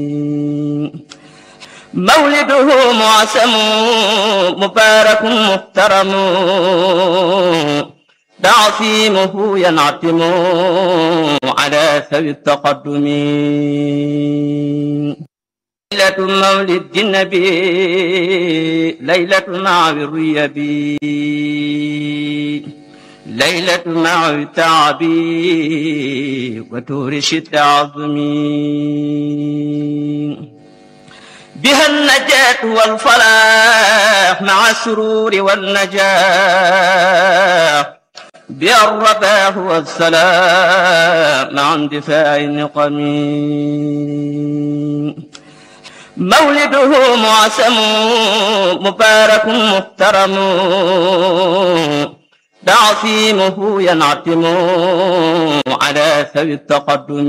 مولده معسم مبارك محترم تعصيمه ينعتم على ثوي التقدم ليلة مولد النبي ليلة مع الريب ليلة مع التعب وتورش التعظم بها النجاة والفلاح مع السرور والنجاح بها الرباح والسلام مع اندفاع النقم مولده معسم مبارك محترم تعصيمه ينعتم على ثوي التقدم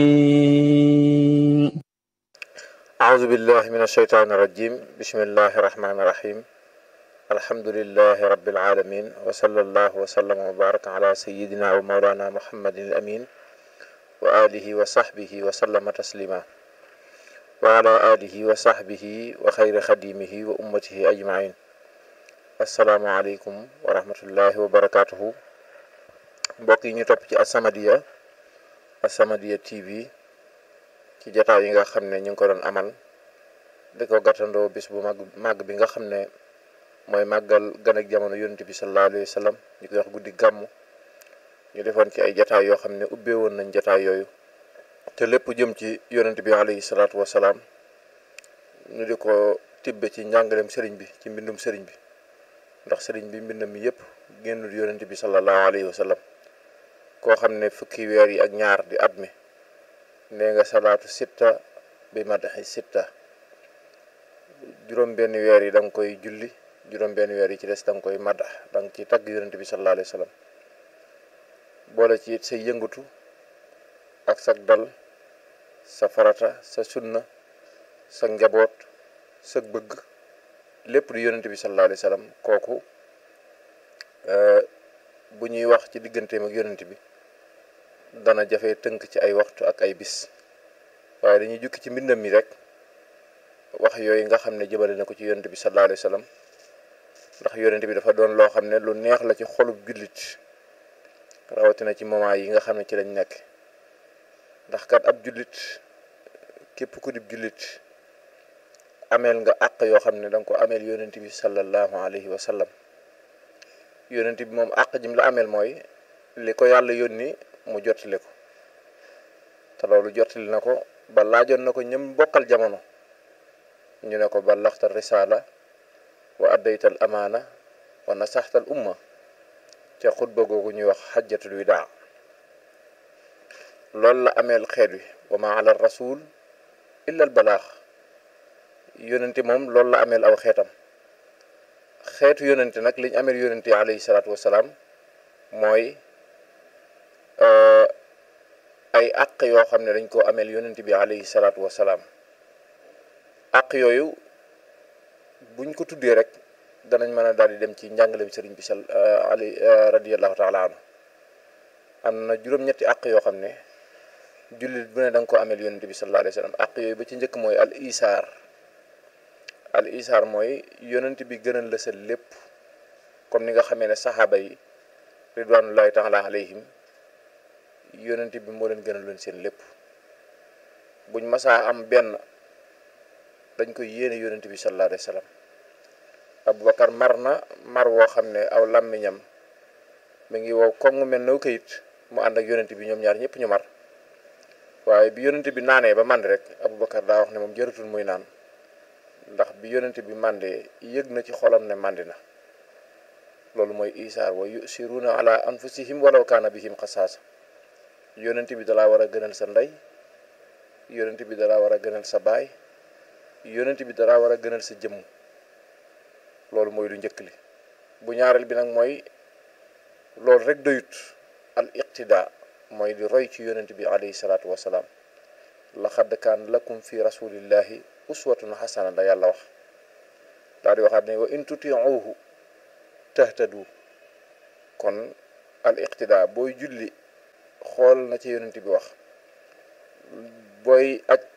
أعوذ بالله من الشيطان الرجيم بسم الله الرحمن الرحيم الحمد لله رب العالمين وصلى الله وسلم وبارك على سيدنا ومولانا محمد الأمين وآله وصحبه وسلم تسليما وعلى آله وصحبه وخير خديمه وأمته أجمعين السلام عليكم ورحمة الله وبركاته mbokk yi ñu topp ci As-Samadiyya As-Samadiyya TV ci jataay yi nga xam ne ñu ngi ko doon amal di ko gàttandoo bis bu mag màgg bi nga xam ne mooy màggal gan ak jamono yonent bi sallallahu alayhi wa sallam ñu koy wax guddi gàmmu ñu defoon ci ay jataay yoo xam ne ubbee woon nañ jataay yooyu te lépp jëm ci yonent bi alayhi salaatu wa salaam ñu di ko tibbe ci njàngaleem sëriñ bi ci mbindum sëriñ bi ndax sëriñ bi mbindam mi yëpp génnul yonent bi sallallahu alayhi wa sallam koo xam ne fukki weer yi ak ñaar di at mi nee nga salaatu sitta bi madaxi sitta juróom benn weer yi da nga koy julli juróom benn weer yi ci des da nga koy madax da nga ci tagg yonent bi sallallahu alayhi wa sallam boole ci say yëngatu ak sa dal sa farata sa sunna sa njaboot sa bëgg lépp di yonent bi sallallahu alayhi wa sallam kooku bu ñuy wax ci digganteem ak yonent bi dana jafe tënk ci ay waxtu ak ay bis waaye dañuy jukki ci mbindam mi rek wax yooyu nga xam ne jëmale na ko ci yonent bi sallallahu alayhi wa sallam ndax yonent bi dafa doon loo xam ne lu neex la ci xolub jullit rawatina ci moment yi nga xam ne ci lañ nekk ndax kat ab jullit képp ku dib jullit ameel nga àq yoo xam ne danga ko ameel yonent bi sallallahu alayhi wa sallam yonent bi moom àq jim la ameel mooy li ko yàlla yónni mu jottali ko te loolu jottali na ko ba laajoon na ko ñëm bokkal jamono ñu ne ko ballaxta risaala wa addaytal amaana wa nasaxtal umma ca xutba googu ñuy wax xajjatul widaa loolu la ameel xeet wi wa ma ala rasul illa al balaax yonente moom loolu la ameel aw xeetam xeetu yonente nag liñ ameel yonente alayhi salaatu wasalaam mooy ay àq yoo xam ne dañ koo ameel yonent bi alayhi salaatu wasalaam àq yooyu buñ ko tuddee rek danañ mën a daal di dem ci njàngaleem sëriñ bi sal ali radiallahu taala anhu am na juróom-ñetti àq yoo xam ne jullit bu ne da nga ko ameel yonent bi sallallahu alayhi wa sallam àq yooyu ba ci njëkk mooy al isaar al isaar mooy yonent bi gënal la sa lépp comme ni nga xamee ne saxaaba yi ridwanullahi taala alayhim yonent bi moo leen gënal leen seen lépp buñ masaa am benn dañ koy yéene yonent bi sallallahu alayhi wa sallam abubakar mar na mar woo xam ne aw làmmiñam mi ngi wow koŋ mel na kayit mu ànd ak yonent bi ñoom ñaar ñëpp ñu mar waaye bi yonent bi naanee ba mànd rek abubakar daa wax ne moom jëratul muy naan ndax bi yonent bi màndee yëg na ci xolam ne màndi na loolu mooy isaar wa yusiruna ala anfusihim walaw kaana bihim xasaasa yonent bi dalaa war a gënal sa ndey yonent bi dalaa war a gënal sa baay yonent bi dalaa war a gënal sa jëmm loolu mooy lu njëkk li bu ñaareel bi nag mooy loolu rek doyut al iqtida mooy di roy ci yonent bi alayhi salaatu wasalaam laqad kaan lakum fi rasulillahi uswatun xasana la yàlla wax daal di waxaat ne wa in tutiuhu tahtadu kon al iqtida booy julli xool na ci yonent bi wax booy aj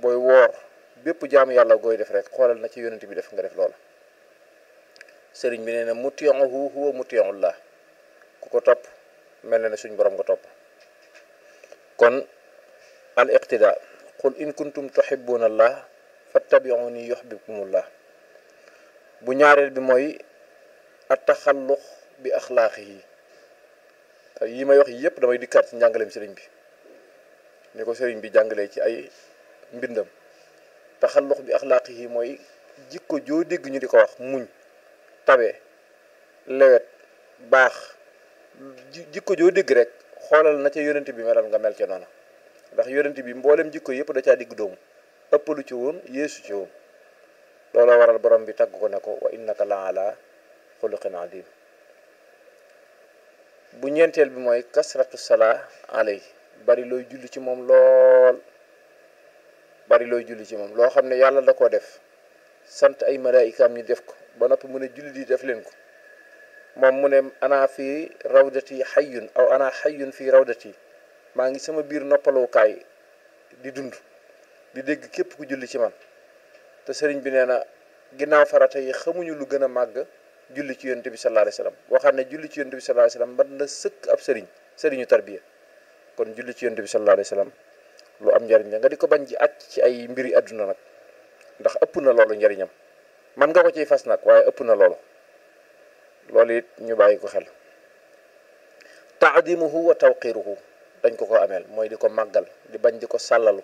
booy woor bépp jaamu yàlla gooy def rek xoolal na ci yonent bi def nga def loola sëriñ bi nee na mutiyahu huwa mutiyahullah ku ko topp mel na ne suñ borom nga topp kon al iqtida qul in kuntum tuhibbuna allah fattabi'uni yuhibbukumullah bu ñaareel bi mooy at taxallux bi axlaaqihi yi may wax yépp damay dikkaat ci njàngaleem sëriñ bi ni ko sëriñ bi jàngalee ci ay mbindam taxallux bi axlaaqihi mooy jikko joo dégg ñu di ko wax muñ tabe lewet baax jikko joo dégg rek xoolal na ca yonent bi melal nga mel ca noonu ndax yonent bi mboolem jikko yëpp da caa digg doomu ëppalu ci woon yeesu ci woon looloo waral borom bi tagg ko ne ko wa innaka la ala xuluqin adim bu ñeenteel bi mooy kasratu salaa alay bari looy julli ci moom lool bari looy julli ci moom loo xam ne yàlla da koo def sant ay malaayikaam ñu def ko ba noppi mu ne julli di def leen ko moom mu ne ana fii rawdati xayyun aw ana xayyun fii rawdati maa ngi sama biir noppalookaay di dund di dégg képp ku julli ci man te sëriñ bi nee na ginnaaw farata yi xamuñu lu gën a màgg julli ci yonent bi sallallahu alayhi wasallam boo xam ne julli ci yonent bi sallallahu alayhi wasallam mën na sëkk ab sëriñ sëriñu tarbiya kon julli ci yonent bi sallallahu alayhi wasallam lu am njariñ la nga di ko bañ ji aj ci ay mbiri àdduna nag ndax ëpp na loolu njariñam man nga ko ciy fas nag waaye ëpp na loolu loolu it ñu bàyyi ko xel taadimuhu wa tawqiruhu dañ ko ko ameel mooy di ko màggal di bañ di ko sàllalu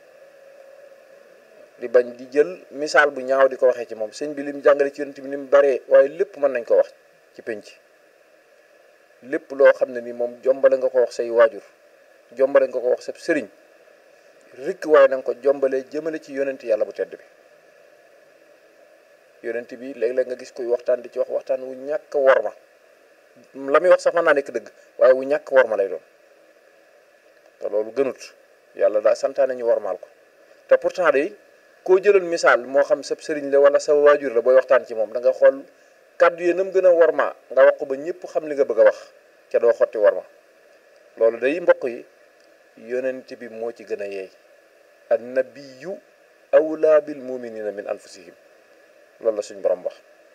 di bañ di jël misaal bu ñaaw di ko waxee ci moom sëñ bi lim jàngale ci yonent bi ni mu baree waaye lépp mën nañ ko wax ci penc lépp loo xam ne ni moom jombale nga ko wax say waajur jombale nga ko wax sa sëriñ rikk waaye na nga ko jombalee jëmale ci yonent yàlla bu tedd bi yonent bi léeg-léeg nga gis koy waxtaan di ci wax waxtaan wu ñàkk worma la muy wax sax mën naa nekk dëgg waaye wu ñàkk worma lay doon te loolu gënut yàlla daa santaane ñu wormaal ko te pourtant de koo jëloon misaal moo xam sa sëriñ la wala sa waajur la booy waxtaan ci moom da nga xool kàddu yi nam gën a worma nga wax ko ba ñëpp xam li nga bëgg a wax ca doo xotti worma loolu day mbokk yi yonent bi moo ci gën a yeey an nabiyu awlaa bil muminina min anfusihim loolu la suñ borom wax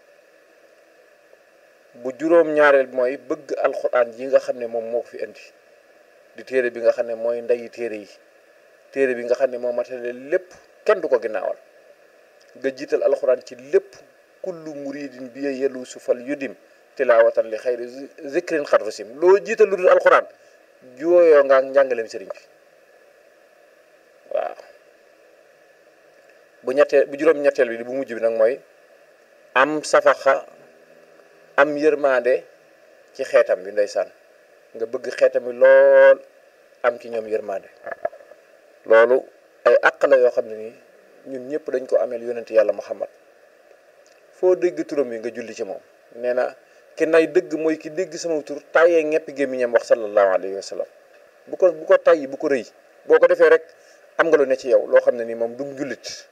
bu juróom ñaareel mooy bëgg alxuraan yi nga xam ne moom moo ko fi indi di téere bi nga xam ne mooy ndeyi téere yi téere bi nga xam ne moo matale lépp kenn du ko ginnaawal nga jiital alxuraan ci lépp kullu muridin bi yelu su fal yudim tilaawatan li xayri zikrin xat rusim loo jiital lu dul alxuraan jooyoo nga njàngaleem sëriñ bi waaw bu ñetteel bu juróom ñetteel bi bu mujj bi nag mooy am safaxa am yërmande ci xeetam bi ndeysaan nga bëgg xeetam bi lool am ci ñoom yërmande loolu ay àq la yoo xam ne nii ñun ñëpp dañ ko ameel yonent yàlla muhammad foo dégg turam yi nga julli ci moom nee na ki nay dëgg mooy ki dégg sama tur tàyyee ñeppi gémmiñam wax sallallahu alayhi wa sallam bu ko bu ko tàyyi bu ko rëy boo ko defee rek am nga lu ne ci yow loo xam ne nii moom dum jullit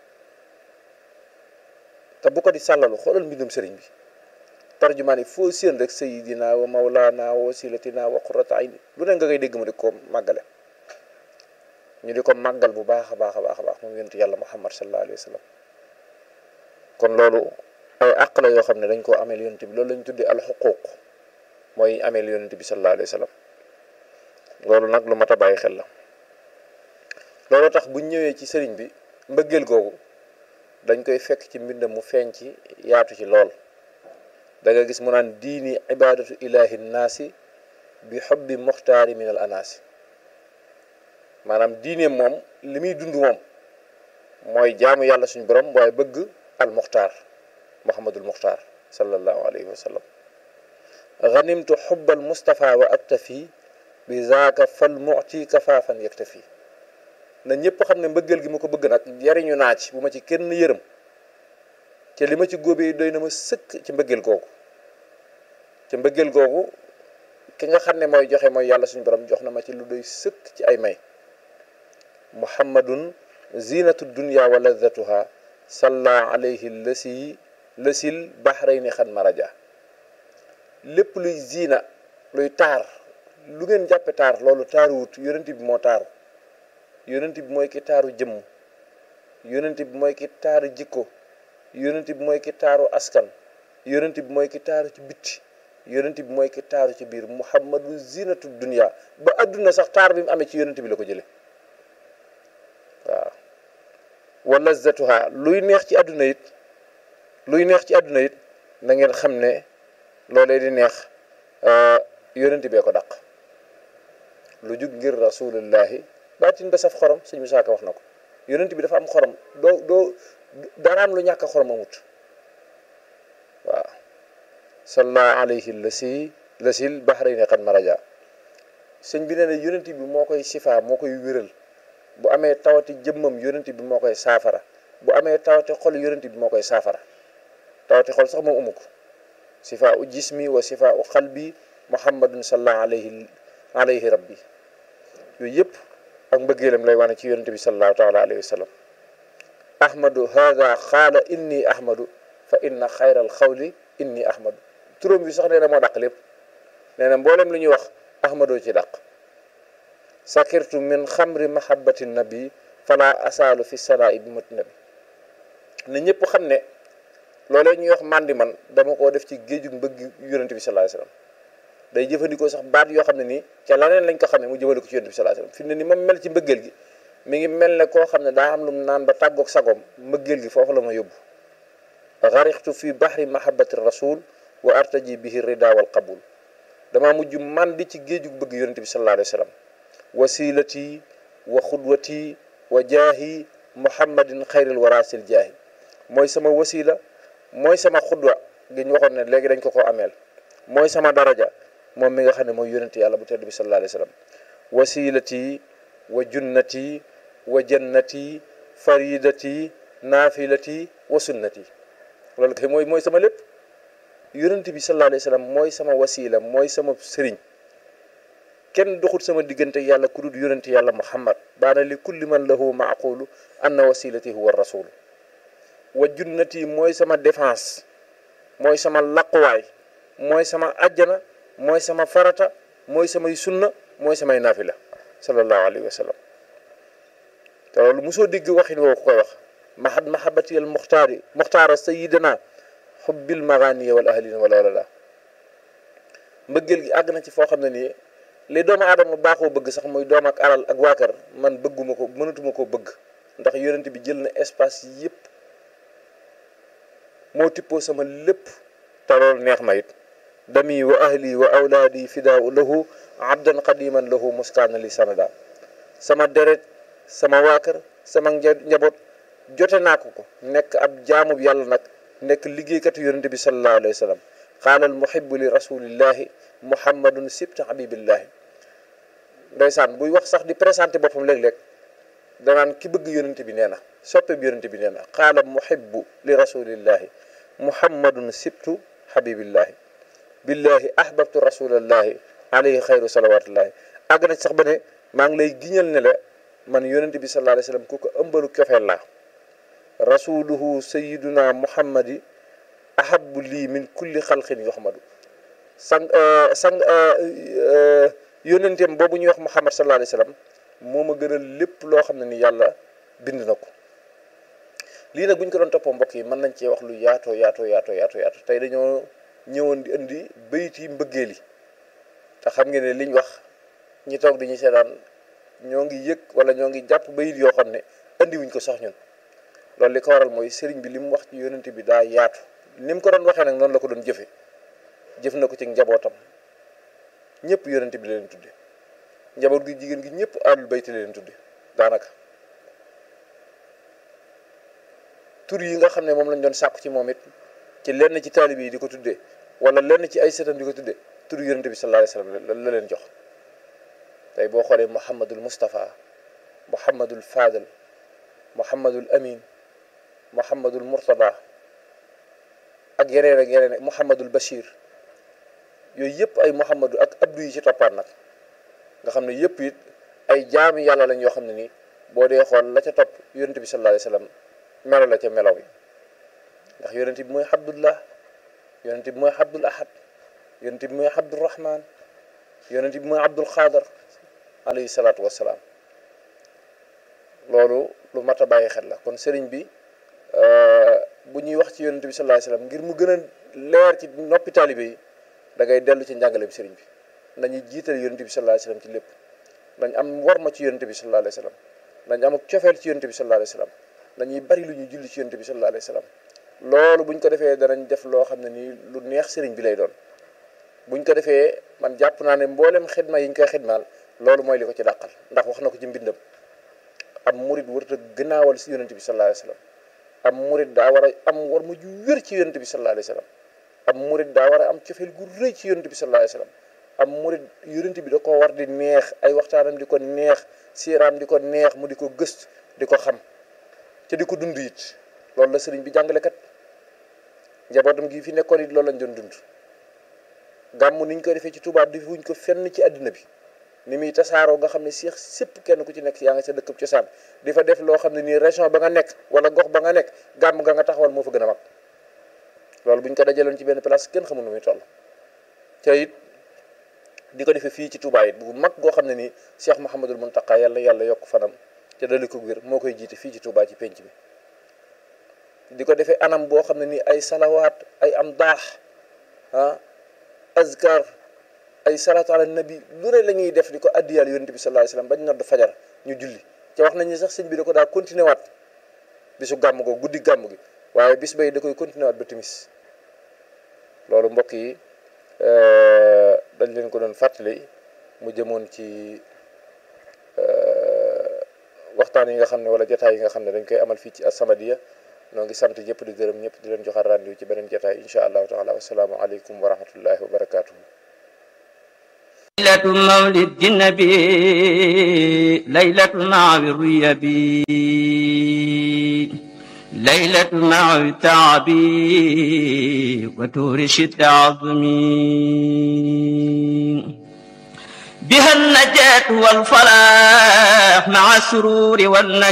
te bu ko di sàllalu xoolal mbindum sëriñ bi tarjumaan yi foo séen rek sayidina wa mawlana wa wasilatina wa qurrata ayni lu ne nga koy dégg mu di ko màggale ñu di ko màggal bu baax a baax a baax a baax moom yonent yàlla muhammad sallallahu alayhi wa sallam kon loolu ay àq la yoo xam ne dañ koo ameel yonent bi loolu lañ tuddee alxuquq mooy ameel yonent bi sallallahu alayhi wa sallam loolu nag lu mat a bàyyi xel la loolu tax buñ ñëwee ci sëriñ bi mbëggeel googu dañ koy fekk ci mbind mu feeñ ci yaatu ci lool da nga gis mu naan diini ibadatu ilahi naasi bi xobbi muxtaari min al anaasi maanaam diine moom li muy dund moom mooy jaamu yàlla suñu borom waaye bëgg al muxtaar muhammadul muxtaar sallallahu alayhi wa sallam ganimtu xubbal mustafa wa aktafi bi zaaka fal muti kafaafan yaktafi na ñëpp xam ne mbëggeel gi ma ko bëgg nag jariñu naa ci bu ma ci kenn yërëm te li ma ci góobee doy na ma sëkk ci mbëggeel googu ci mbëggeel googu ki nga xam ne mooy joxe mooy yàlla suñu borom jox na ma ci lu doy sëkk ci ay may muhammadun zinatu dunya wa ladatuha salla alayhi lasi lasil bahrayni xan maraja lépp luy zina luy taar lu ngeen jàppe taar loolu taaruwut yonent bi moo taaru yonent bi mooy ki taaru jëmm yonent bi mooy ki taaru jikko yonent bi mooy ki taaru askan yonent bi mooy ki taaru ci bitti yonent bi mooy ki taaru ci biir muhammadu zinatu dunia ba adduna sax taar bi mu amee ci yonent bi la ko jële waaw wa lazzatuha luy neex ci àdduna it luy neex ci àdduna it na ngeen xam ne loolee di neex yonent bee ko dàq lu jug ngir rasulullahi baatin ba saf xorom sëñ Musaa Ka wax na ko yonent bi dafa am xorom doo doo daraam lu ñàkk xorom amut waaw salla alayhi lasi lasil bahrayni qad maraja sëñ bi nee na yonent bi moo koy sifaa moo koy wéral bu amee tawati jëmmam yonent bi moo koy saafara bu amee tawati xol yonent bi moo koy saafara tawati xol sax moom amu ko sifaa u jismi wa sifaa u xalbi muhammadun salla alayhi alayhi rabbi yooyu yëpp ak mbëggeelam lay wane ci yonent bi sallallahu taala alayhi wa sallam ahmadu hada xaala inni ahmadu fa inna xayral xawli inni ahmadu turam bi sax nee na moo dàq lépp nee na mboolem lu ñuy wax ahmadoo ci dàq sakirtu min xamri mahabbati nabi fala asaalu fi sanaa bi mati nabi na ñëpp xam ne loolee ñuy wax mandi man dama koo def ci géejug mbëgg yonent bi sallallahu alayhi wasallam day jëfandikoo sax baat yoo xam ne nii ca laneen lañ ko xamee mu jëmale ko ci yonent bi sallallahu alayhi wasallam fi mu ne ni ma mel ci mbëggeel gi mi ngi mel ne koo xam ne daa am lu mu naan ba tàggoog sagoom mbëggeel gi foofu la ma yóbbu garixtu fi bahri mahabbati rasul wa artaji bihi rida wal qabul damaa mujj man di ci géejug bëgg yonent bi sallallahu alayhi wasallam wasilati wa xudwati wa jaahi muhammadin xayril warasil jaahi mooy sama wasila mooy sama xudwa gi ñu waxoon ne léegi dañ ko ko ameel mooy sama daraja moom mi nga xam ne mooy yonent yàlla bu tedd bi sallallahu alayhi wasallam wasilati wa junnati wa jannati faridati naafilati wa sunnati loolu kay mooy mooy sama lépp yonent bi sallallahu alayhi wasallam mooy sama wasila mooy sama sëriñ kenn doxut sama diggante yàlla ku dul yonent yàlla muhammad baana li kulli man lahu maaqulu anna wasilati huwa rasul wa junnati mooy sama défense mooy sama laquwaay mooy sama ajjana mooy sama farata mooy samay sunna mooy samay naafila sallallahu alayhi wa sallam te loolu mosoo dégg waxin woo ko koy wax mahad mahabati al muxtaari muxtaara sayidana xubbil maganiya wal ahlina wala wala la mbëggeel gi àgg na ci foo xam ne nii li doomu aadama baaxoo bëgg sax muy doom ak alal ak waa kër man bëgguma ko mënatuma koo bëgg ndax yonent bi jël na espace yépp moo tippoo sama lépp te loolu neex ma it dami wa ahli wa awlaadi fidaaw lahu abdan qadiman lahu muskaana li sanada sama deret sama waa kër sama njaboot jote naa ko ko nekk ab jaamub yàlla nag nekk liggéeykatu yonent bi sallallahu alayhi wa sallam qaala al muhibbu li rasulillahi muhammadun sibta habibillahi ndeysaan buy wax sax di présenté boppam léeg-léeg danaan ki bëgg yonent bi nee na soppe bi yonent bi nee na qaala muhibbu li rasulillahi muhammadun sibtu habibillahi billahi ahbabtu rasulallahi alayhi xayru salawatullahi àgg na sax ba ne maa ngi lay giñal ne la man yonent bi sallallahu alayhi wasallam ku ko ëmbalu cofeel laa rasuluhu sayiduna muhammadi ahabu lii min kulli xalqin yuhmadu sang sang yónenteem boobu ñuy wax muhammad sallallahu alayhi wasallam moo ma gënal lépp loo xam ne ni yàlla bind na ko lii nag bu ñu ko doon toppoo mbokk yi mën nañ cee wax lu yaatoo yaatoo yaatoo yaatoo yaatoo tey dañoo ñëwoon di indi bayit yi mbëggeel yi te xam ngeen ne liñ wax ñi toog di ñu seetaan ñoo ngi yëg wala ñoo ngi jàpp bayit yoo xam ne indi wuñ ko sax ñun loolu li ko waral mooy sëriñ bi li mu wax ci yónent bi daa yaatu ni mu ko doon waxee nag noonu la ko doon jëfe jëf na ko ci njabootam ñëpp yonent bi la leen tudde njaboot gi jigéen gi ñëpp alul bayti la leen tudde daanaka tur yi nga xam ne moom lañ doon sàkku ci moom it ci lenn ci taalib yi di ko tudde wala lenn ci ay sëtam di ko tudde tur yonent bi sallallahu alayhi wasallam la leen jox tey boo xoolee muhammadul mustafa muhammadul fadal muhammadul amin muhammadul murtada ak yeneen ak yeneen muhammadul bashir yooyu yëpp ay muhammadu ak abdu yi ci toppaat nag nga xam ne yëpp it ay jaami yàlla lañ yoo xam ne nii boo dee xool la ca topp yonent bi sallallahu alayhi wasallam melo la ca melaw yi ndax yonent bi mooy abdullah yonent bi mooy abdul ahad yonent bi mooy abdul rahman yonent bi mooy abdul xaadar alayhi salaatu wassalaam loolu lu mat a bàyyi xel la kon sëriñ bi bu ñuy wax ci yonent bi sallallahu alayhi wasallam ngir mu gën a leer ci noppi taalibe yi da ngay dellu ci njàngale bi sëriñ bi nañuy jiital yonent bi sallallahu alayhi wasallam ci lépp nañ am warma ci yonent bi sallallahu alayhi wasallam nañ am ak cofeel ci yonent bi sallallahu alayhi wasallam nañuy bari lu ñuy julli ci yonent bi sallallahu alayhi wasallam loolu buñ ko defee danañ def loo xam ne nii lu neex sëriñ bi lay doon buñ ko defee man jàpp naa ne mboolem xidma yi ñu koy xidmaal loolu mooy li ko ci dàqal ndax wax na ko ci mbindam am murid warut a gënaawal si yonent bi sallallahu alayhi wasallam am murid daa war a am war ma ju wér ci yonent bi sallallahu alayhi wasallam am murid daa war a am cofeel gu rëy ci yonent bi sallallahu alayhi wasallam am murid yonent bi da ko war di neex ay waxtaanam di ko neex siiraam di ko neex mu di ko gëst di ko xam te di ko dund it loolu la sëriñ bi jàngale kat njabootam gi fi nekkoon it loolu lañ doon dund gàmm niñ koy defee ci Tuubaa defuñ ko fenn ci àddina bi ni muy tasaaroo nga xam ne seex sépp kenn ku ci nekk yaa nga sa dëkkub cosaan di fa def loo xam ne nii région ba nga nekk wala gox ba nga nekk gàmm nga nga taxawal moo fa gën a mag loolu buñ ko dajaloon ci benn place kenn xamul nu muy toll te it di ko defee fii ci Tuubaa it bu mag goo xam ne nii Cheikh Mouhamadul Mountakha yàlla yàlla yokk fanam te dali ko wér moo koy jiite fii ci Tuubaa ci penc bi di ko defee anam boo xam ne nii ay salawaat ay am daax ah azkar ay salaatu ala nabi lu ne la ñuy def di ko addiyal yonent bi sallallahu alayhi wasallam bañ nodd fajar ñu julli te wax nañu sax sëñ bi da ko daa continuer waat bisu gàmm ko guddi gàmm gi waaye bis bay da koy continuer waat ba timis loolu mbokk yi dañ leen ko doon fàttali mu jëmoon ci waxtaan yi nga xam ne wala jotaay yi nga xam ne dañ koy amal fii ci As-Samadiyya noo ngi sant ñëpp di gërëm ñëpp di leen joxaat rendez-vous ci beneen jotaay insha allahu taala wasalaamu aleykum wa rahmatullahi wa barakatuhu ليلة مولد النبي ليلة مع الريبي ليلة مع التعبي وتورش التعظمين بها النجاة والفلاح مع السرور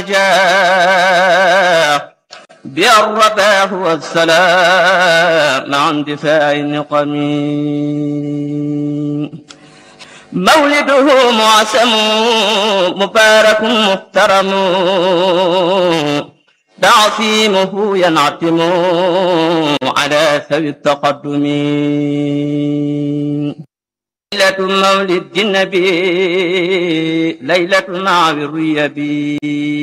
والنجاح بها الرباح والسلام مع اندفاع النقم مولده معسم مبارك محترم تعصيمه ينعتم على ثوي التقدم ليلة مولد النبي ليلة مع الريبي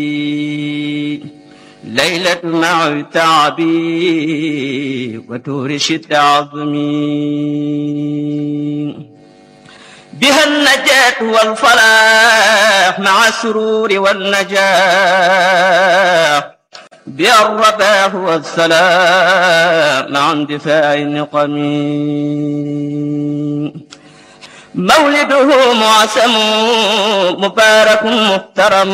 ليلة مع التعب وتورش التعظم بها النجاة والفلاح مع السرور والنجاح بها الرباح والسلام مع اندفاع النقم مولده معسم مبارك محترم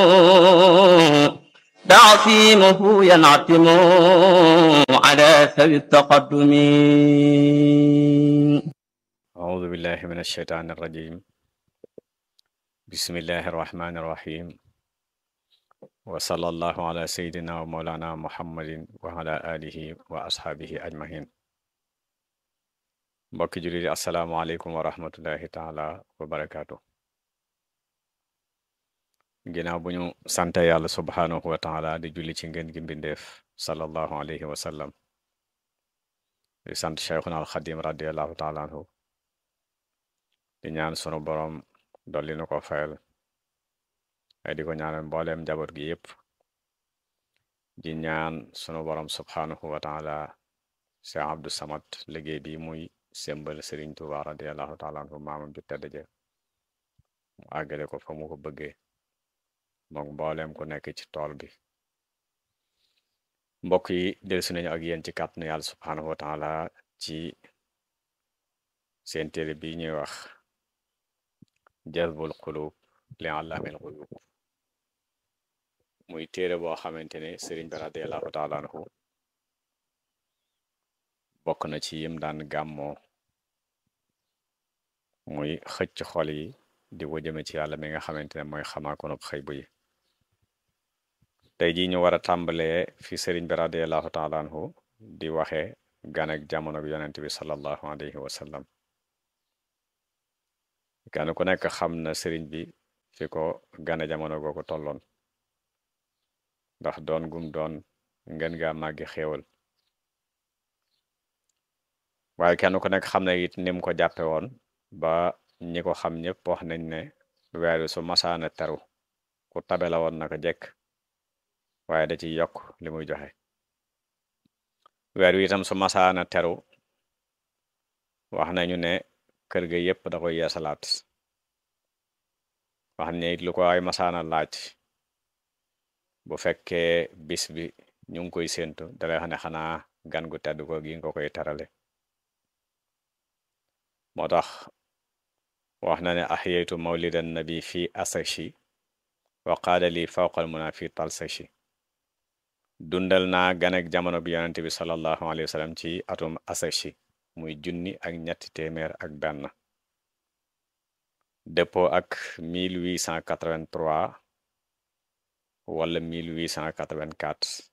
تعصيمه ينعتم على ثوي التقدم أعوذ بالله من الشيطان الرجيم بسم الله الرحمن الرحيم وصلى الله على سيدنا ومولانا محمد وعلى آله وأصحابه أجمعين mbokki jullit yi asalaamaaleykum wa rahmatullahi taala wa barakaatu ginnaaw bu ñu sante yàlla subhaanahu wa taala di julli ci ngeen gi mbindeef sallallahu alayhi wa sallam di sant cheikhuna alxadim radiallahu taala anhu di ñaan sunu boroom dolli nu ko fayal ay di ko ñaanal mbooleem njaboot gi yépp di ñaan sunu boroom subhaanahu wa taala cheikh abdu samad liggéey bi muy sembal sëriñ tuba radiallahu taala anhu maamam ju tedd ja mu àggale ko fa mu ko bëggee moom mbooleem ku nekk ci tool bi mbokk yi dellusi nañu ak yéen ci kàttanu yàlla subhaanahu wa taala ci seen téere bi ñuy wax jazbul qulub li allaamil qulub muy téere boo xamante ne sëriñ bi radiallahu taala anhu bokk na ci yim daan gàmmoo muy xëcc xol yi di ko jëme ci yàlla mi nga xamante ne mooy xamaakonub xëy bu yi tey jii ñu war a tàmbalee fi sëriñ bi radiallahu taala anhu di waxe gan ak jamono bi yonent bi sallallahu alayhi wa sallam gan ku nekk xam na sëriñ bi fi ko gane jamono googu tolloon ndax doon gum doon ngeen gaa màggi xéewal waaye kenn ku nekk xam ne it ni mu ko jàppe woon ba ñi ko xam ñëpp wax nañ ne weer wi su masaana teru ku tabe la woon naka jekk waaye da ci yokk li muy joxe weer wi itam su masaana teru wax nañu ne kër ga yépp da koy yeesalaat wax ne it lu ko ay masaana laaj bu fekkee bis bi ñu ngi koy séentu dalay xam ne xanaa gan gu tedd ko gi nga koy terale moo tax wax na ne ahyaytu mawlidan nabi fi asashi wa qaala li fawqal muna fi talsashi dundal naa ganek jamono bi yonente bi sallallahu alayhi wa sallam ci atum asashi muy junni ak ñetti téeméer ak benn dëppoo ak 1883 wala 1884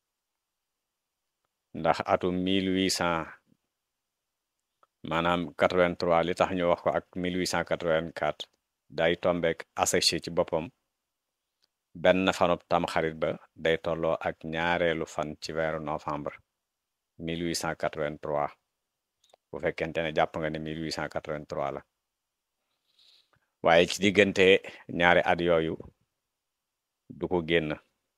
ndax atum 1800 maanaam 83 li tax ñu wax ko ak 1884 day tombeek asashi ci boppam benn fanub tamxarit ba day tolloo ak ñaareelu fan ci weeru novembre 1883 bu fekkente ne jàpp nga ne 1883 la waaye ci diggante ñaari at yooyu du ko génn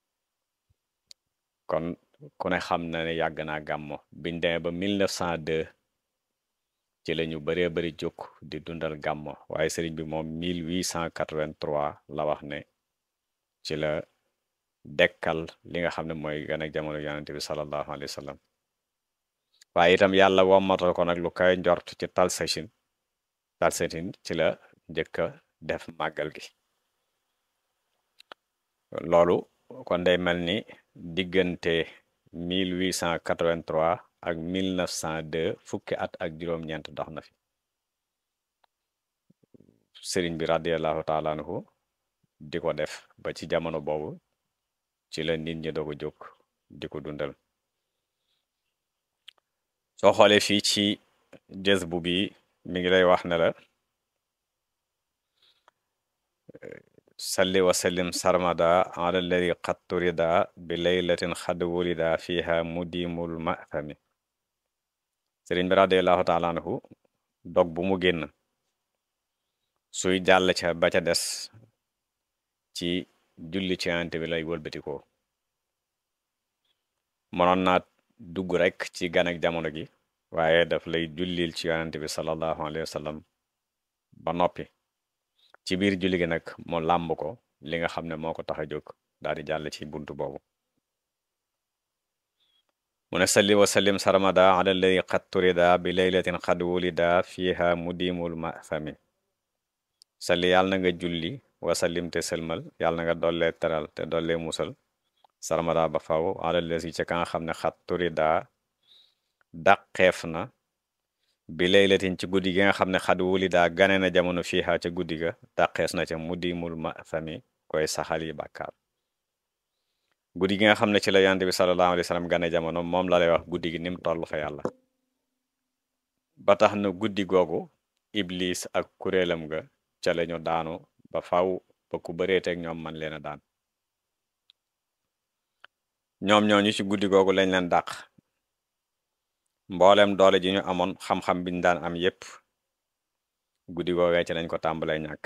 kon ku ne xam na ne yàgg naa gàmmo biñ demee ba 1902 ci la ñu baree bari jóg di dundal gàmmo waaye sëriñ bi moom 1883 la wax ne ci la dekkal li nga xam ne mooy gën ak jamono yonente bi sallallahu alayhi wa sallam waaye itam yàlla wommatal ko nag lu kay njort ci talsachin talsachin ci la njëkk a def màggal gi loolu kon day mel ni diggante 1883 ak 1902 fukki at ak juróom-ñeent dox na fi sëriñ bi radiallahu taala anhu di ko def ba ci jamono boobu ci la nit ñi doog a jóg di ko dundal soo xoolee fii ci jës bu bi mi ngi lay wax ne la salli wa sallim sarmada ala alladi qad turida bi laylatin xad wulida fiha mudimul mafami sëriñ bi radiallahu taala anhu dog bu mu génn suy jàll ca ba ca des ci julli ci yonent bi lay wëlbatikoo mënoon naa dugg rek ci gan ak jamono gi waaye daf lay jullil ci yonent bi sallallahu alayhi wa sallam ba noppi ci biir julli gi nag mu làmb ko li nga xam ne moo ko tax a jóg daal di jàll ci buntu boobu mu ne salli wa sallim sarmada ala alladi qad turida bi laylatin qad wulida fiha mudimul mafami salli yàlla na nga julli wa sallim te sëlmal yàlla na nga dollee teral te dollee musal sarmada ba faw ala alladi ca ka nga xam ne qad turida dàqeef na bi laylatin ci guddi gi nga xam ne xad wulida gane na jamono fiiha ca guddi ga dàqees na ca mudimul ma fami koy saxal yi bàkkaar guddi gi nga xam ne ci la yonent bi sallallahu alayhi wa sallam gane jamono moom la lay wax guddi gi nim toll fa yàlla ba tax na guddi googu iblis ak kuréelam ga ca lañu daanu ba faw ba ku bëreeteeg ñoom man leen a daan ñoom ñooñu ci guddi googu lañ leen dàq mboolem doole ji ñu amoon xam-xam biñ daan am yépp guddi googee ci lañ ko tàmbalee ñàkk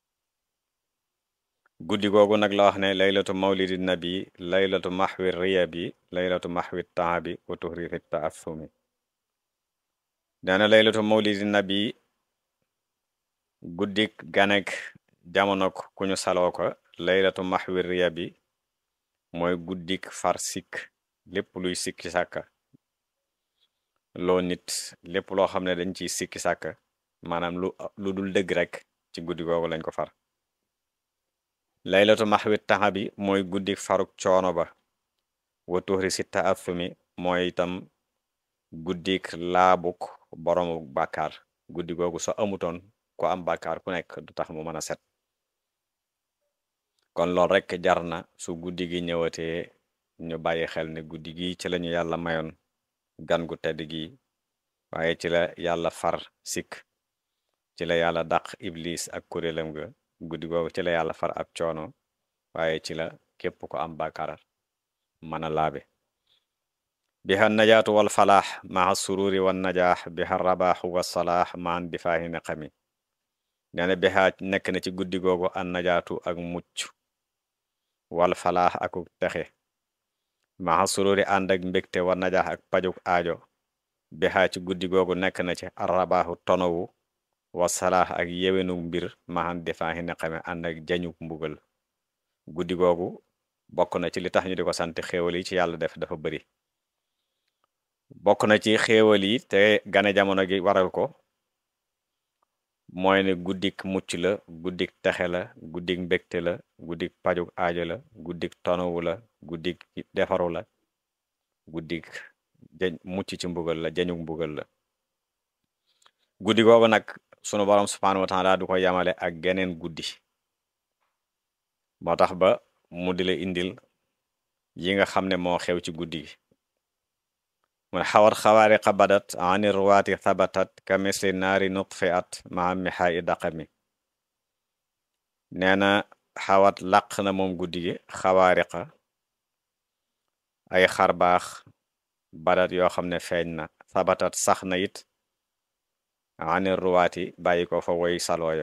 guddi googu nag la wax ne laylatu mawlidi nabi laylatu maxwi riya bi laylatu maxwi taabi wa tuhrifi taasumi neena laylatu mawlidi nabi guddik ganek jamonok ku ñu saloo ko laylatu maxwi riya bi mooy guddik far sikk lépp luy sikki sàkka loo nit lépp loo xam ne dañ ciy sikki sàkk maanaam lu lu dul dëgg rek ci guddi googu lañ ko far laylatu maxwit taxa bi mooy guddi faruk coono ba wa tuxri si taasumi mooy itam guddik laabuk boroomu bàkkaar guddi googu so amutoon ko am bàkkaar ku nekk du tax mu mën a set kon loolu rek jar na su guddi gi ñëwatee ñu bàyyi xel ne guddi gi ci lañu yàlla mayoon gan gu tedd gi waaye ci la yàlla far sikk ci la yàlla dàq iblis ak kuréelam ga guddi googu ci la yàlla far ab coono waaye ci la képp ko am bàkkaar mën a laabe biha najaatu wal falaax maa sururi wan najaax biha rabaaxu wa salaax maan difaahi neqami nee na biha nekk na ci guddi googu an najaatu ak mucc wal falaax akuk texe maa sururi ànd ak mbégte wa najaax ak pajuk aajo biha ci guddi googu nekk na ci arrabaaxu tonowu wa salaax ak yewenu mbir maan difaahi neqami ànd ak jañuk mbugal guddi googu bokk na ci li tax ñu di ko sant xéewal yi ci yàlla def dafa bari bokk na ci xéewal yi te gane jamono gi waral ko mooy ne guddik mucc la guddik texe la guddik mbégte la guddik pajuk aajo la guddik tonowu la guddik defaru la guddik jañ mucc ci mbugal la jañuk mbugal la guddi googu nag sunu borom subhaanahu wa taala du ko yamale ak geneen guddi moo tax ba mu di la indil yi nga xam ne moo xew ci guddi gi mun xawat xawaariqa badat ani ruwaati thabatat ka misli naari nutfi at maa mixaa i daqami nee na xawat làq na moom guddi gi xawaariqa ay xarbaax badat yoo xam ne feeñ na thabatat sax na it ani ruwaati bàyyi ko fa woy salooya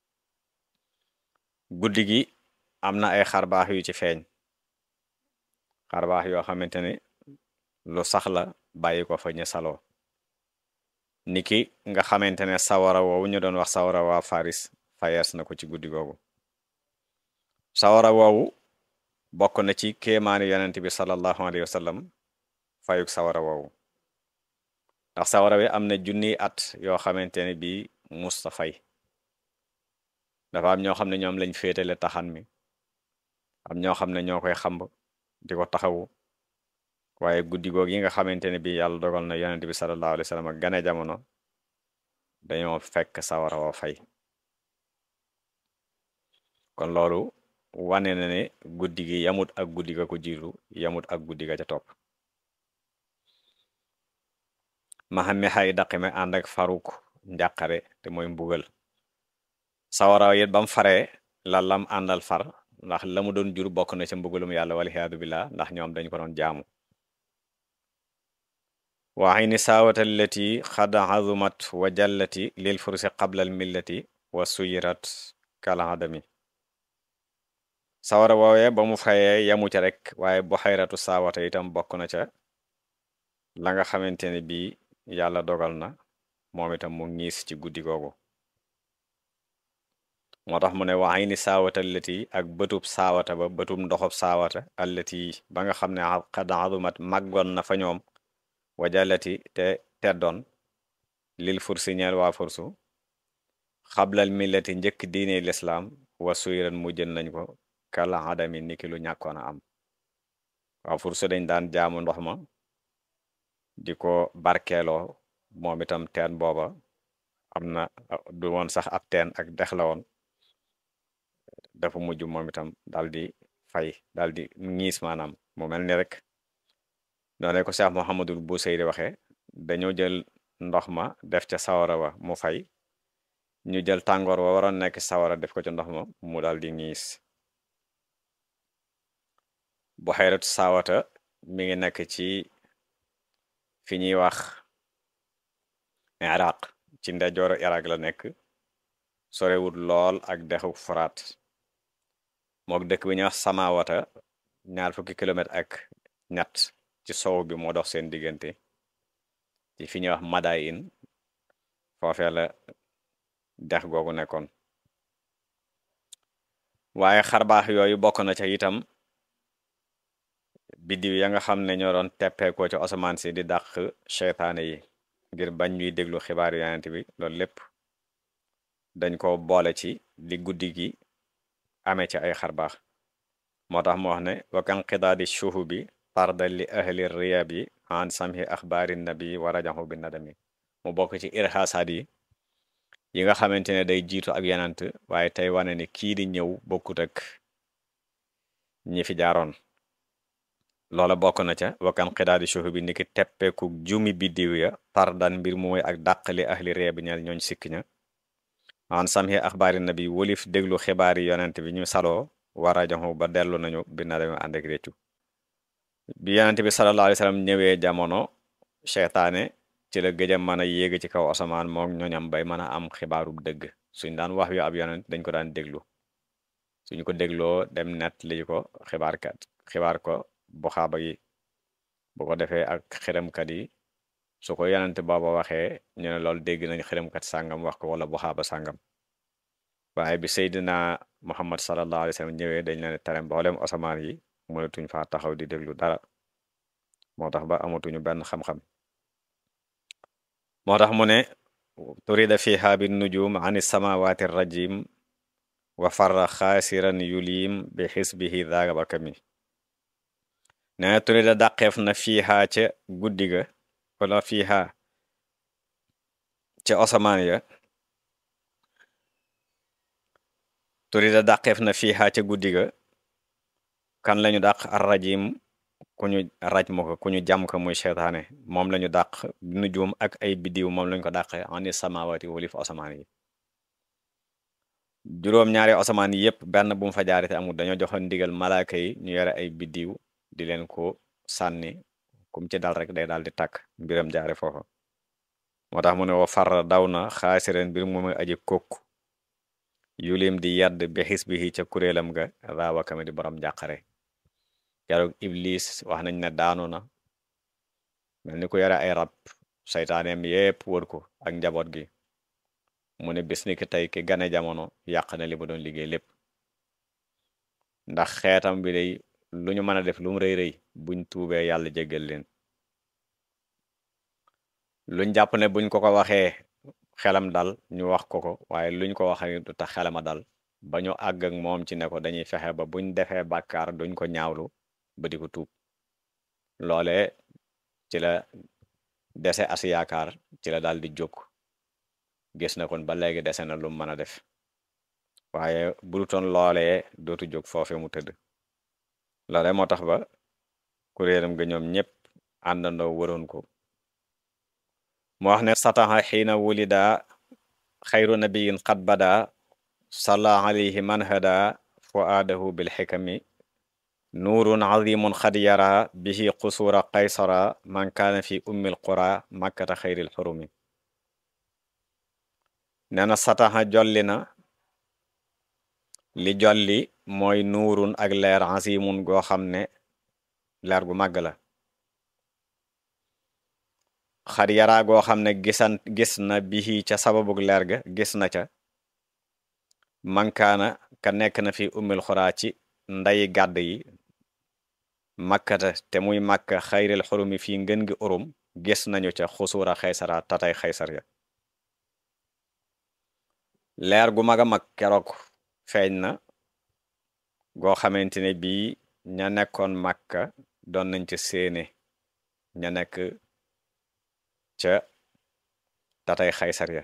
guddi gi am na ay xarbaax yu ci feeñ xarbaax yoo xamante ne lu sax la bàyyi ko fa ñu saloo niki nga xamante ne sawara woowu ñu doon wax sawara waa faris fayees na ko ci guddi googu sawara woowu bokk na ci kéemaani yonent bi sallallahu alayhi wa sallam fayuk sawara woowu ndax sawara wi am na junniy at yoo xamante ne bii musta fay dafa am ñoo xam ne ñoom lañ féetale taxan mi am ñoo xam ne ñoo koy xamb di ko taxawu waaye guddi goog yi nga xamante ne bi yàlla dogal na yonent bi sallallahu alayhi wa sallam gane jamono dañoo fekk sawara wa fay kon loolu wane na ne guddi gi yamut ak guddi ga ko jiitu yamut ak guddi ga ca topp maxame xay daqime ànd ak faruk njàqare te mooy mbugal sawara yit bam faree la lam àndal far ndax la mu doon jur bokk na ca mbugalum yàlla waliyaadu billah ndax ñoom dañ ko doon jaamu waxi ni saawata allati xad azumat wa jallati lil fursi qabla al millati wa suyirat kaladami sawara woowee ba mu fayee yamu ca rek waaye bu xayratu saawata itam bokk na ca la nga xamante ne bii yàlla dogal na moom itam mu ngiis ci guddi googu moo tax mu ne waxay ni saawata allati ak bëtub saawata ba bëtub ndoxob saawata allati ba nga xam ne xad azumat màggoon na fa ñoom wajalati te teddoon lil fursi ñeel waa fursu xablal millati njëkk diine lislaam wa suyran mu jën nañ ko kala adami niki lu ñàkkoon a am waa fursu dañ daan jaamu ndox ma di ko barkeeloo moom itam teen booba am na du woon sax ab teen ak dex la woon dafa mujj moom itam dal di fay dal di ñiis maanaam mu mel ni rek noonu ko Cheikh Mouhamadul Busayri waxe dañoo jël ndox ma def ca sawara wa mu fay ñu jël tàngoor wa waroon nekk sawara def ko ca ndox ma mu dal di ñiis bu xayratu saawata mi ngi nekk ci fi ñuy wax iraq ci ndeyjooru iraq la nekk sorewut lool ak dexu furaat mook dëkk bi ñuy wax samawata ñaar fukki kilomètre ak ñett ci sow bi moo dox seen diggante ci fi ñuy wax Madain foofee la dex googu nekkoon waaye xarbaax yooyu bokk na ca itam biddiw ya nga xam ne ñoo doon teppeekoo ci asamaan si di dàq seytaane yi ngir bañ ñuy déglu xibaar yonent bi loolu lépp dañ ko boole ci li guddi gi amee ci ay xarbaax moo tax mu wax ne wakan xidaadi shuhu bi tarda li ahli riyab yi an samhi axbaari nabi wa rajaxu bi nadami mu bokk ci irxaasaat yi yi nga xamante ne day jiitu ak yenant waaye tey wane ne kii di ñëw bokkut ak ñi fi jaaroon loola bokk na ca wakan xidaadi shuhu bi niki teppeeku jumi biddiw ya tardan mbir mooy ak dàqali ahli riyab yi ñeel ñooñ sikk ña an samhi axbaari nabi wolif déglu xibaari yonent bi ñu saloo wa rajaxu ba dellu nañu bi nadami ànd ak réccu bi yonent bi sallallahu alayhi wa sallam ñëwee jamono seytaane ci la gëj a mën a yéeg ci kaw asamaan mook ñooñam bay mën a am xibaaru dëgg suñ daan wax yu ab yonent dañ ko daan déglu suñu ko dégloo dem net lii ko xibaarkat xibaar ko buxaaba yi bu ko defee ak xërëmkat yi su ko yonent booba waxee ñu ne loolu dégg nañ xërëmkat sàngam wax ko wala buxaaba sàngam waaye bi Seydina Muhammad sallallahu alayhi wa sallam ñëwee dañ leen tere mboolem asamaan yi mënatuñ faa taxaw di déglu dara moo tax ba amatuñu benn xam-xam moo tax mu ne turida fiha bin nujum ani samawati rajim wa farra xaasiran yulim bi xisbihi daaga bakami ne turida dàqeef na fiiha ca guddi ga wala fiiha ca asamaan ya turida dàqeef na fiiha ca guddi ga kan lañu dàq ar rajim ku ñu raj mo ko ku ñu jàm ko muy seytaane moom lañu dàq nujum ak ay biddiw moom lañu ko dàqe ani samawati wolif asamaan yi juróom-ñaari asamaan yi yépp benn bu mu fa jaarite amul dañoo joxoon ndigal malaaka yi ñu yore ay biddiw di leen ko sànni kum ci dal rek day daal di tàkk mbiram jaare foofa moo tax mu ne wa far daw na xaasireen mbir mu muy aji kokk yulim di yadd bi xis bi ca kuréelam ga raawakame di borom jàqare keroog iblis wax nañ ne daanu na mel ni ku yore ay rab saytaaneem yépp wër ko ak njaboot gi mu ne bis ni ki tey ki gane jamono yàq na li mu doon liggéey lépp ndax xeetam bi day lu ñu mën a def lu mu rëy rëy buñ tuubee yàlla jéggal leen luñ jàpp ne buñ ko ko waxee xelam dal ñu wax ko ko waaye luñ ko waxee du tax xelama dal ba ñu àgg ak moom ci ne ko dañuy fexe ba buñ defee bàkkaar duñ ko ñaawlu ba di ko tuub loole ci la dese as yaakaar ci la daal di jóg gis na kon ba léegi dese na lu mu mën a def waaye budutoon loolee dootu jóg foofe mu tëdd loole moo tax ba kuréelam ga ñoom ñépp àndandoo waroon ko mu wax ne sataxa xiina wulida xayru nabiyin qad bada salla alayhi man hada fuaadahu bil xikami nuurun azimun xad yara bihi qusuura qaysara man kaana fi ummil qura makkata xayril xurumi nee na sataxa jolli na li jolli mooy nuurun ak leer azimun goo xam ne leer gu màgg la xad yaraa goo xam ne gisan gis na bihi ca sababug leer ga gis na ca mankaana ka nekk na fi ummil xuraa ci ndayi gàdd yi makkata te muy màkka xayril xurumi fii ngën gi urum gis nañu ca xusuura xaysara tatay xaysar ya leer gu mag a mag keroog feeñ na goo xamante ne bii ña nekkoon màkka doon nañ ca séene ña nekk ca tatay xaysar ya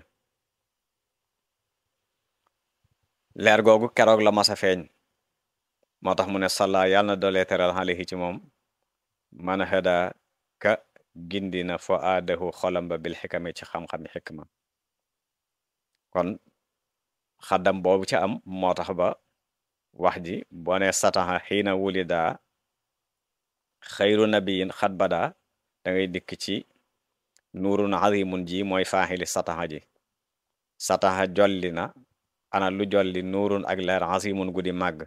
leer googu keroog la masa feeñ moo tax mu ne salla yàlla na dolee teral alayhi ci moom man hada ka gindi na fo aadahu xolam ba bil xikami ci xam-xami xikma kon xaddam boobu ca am moo tax ba wax ji boo ne sataxa xiina wulida xayru nabiyin xat bada da ngay dikk ci nuurun azimun ji mooy faaxili sataxa ji sataxa jolli na ana lu jolli nuurun ak leer azimun guddi màgg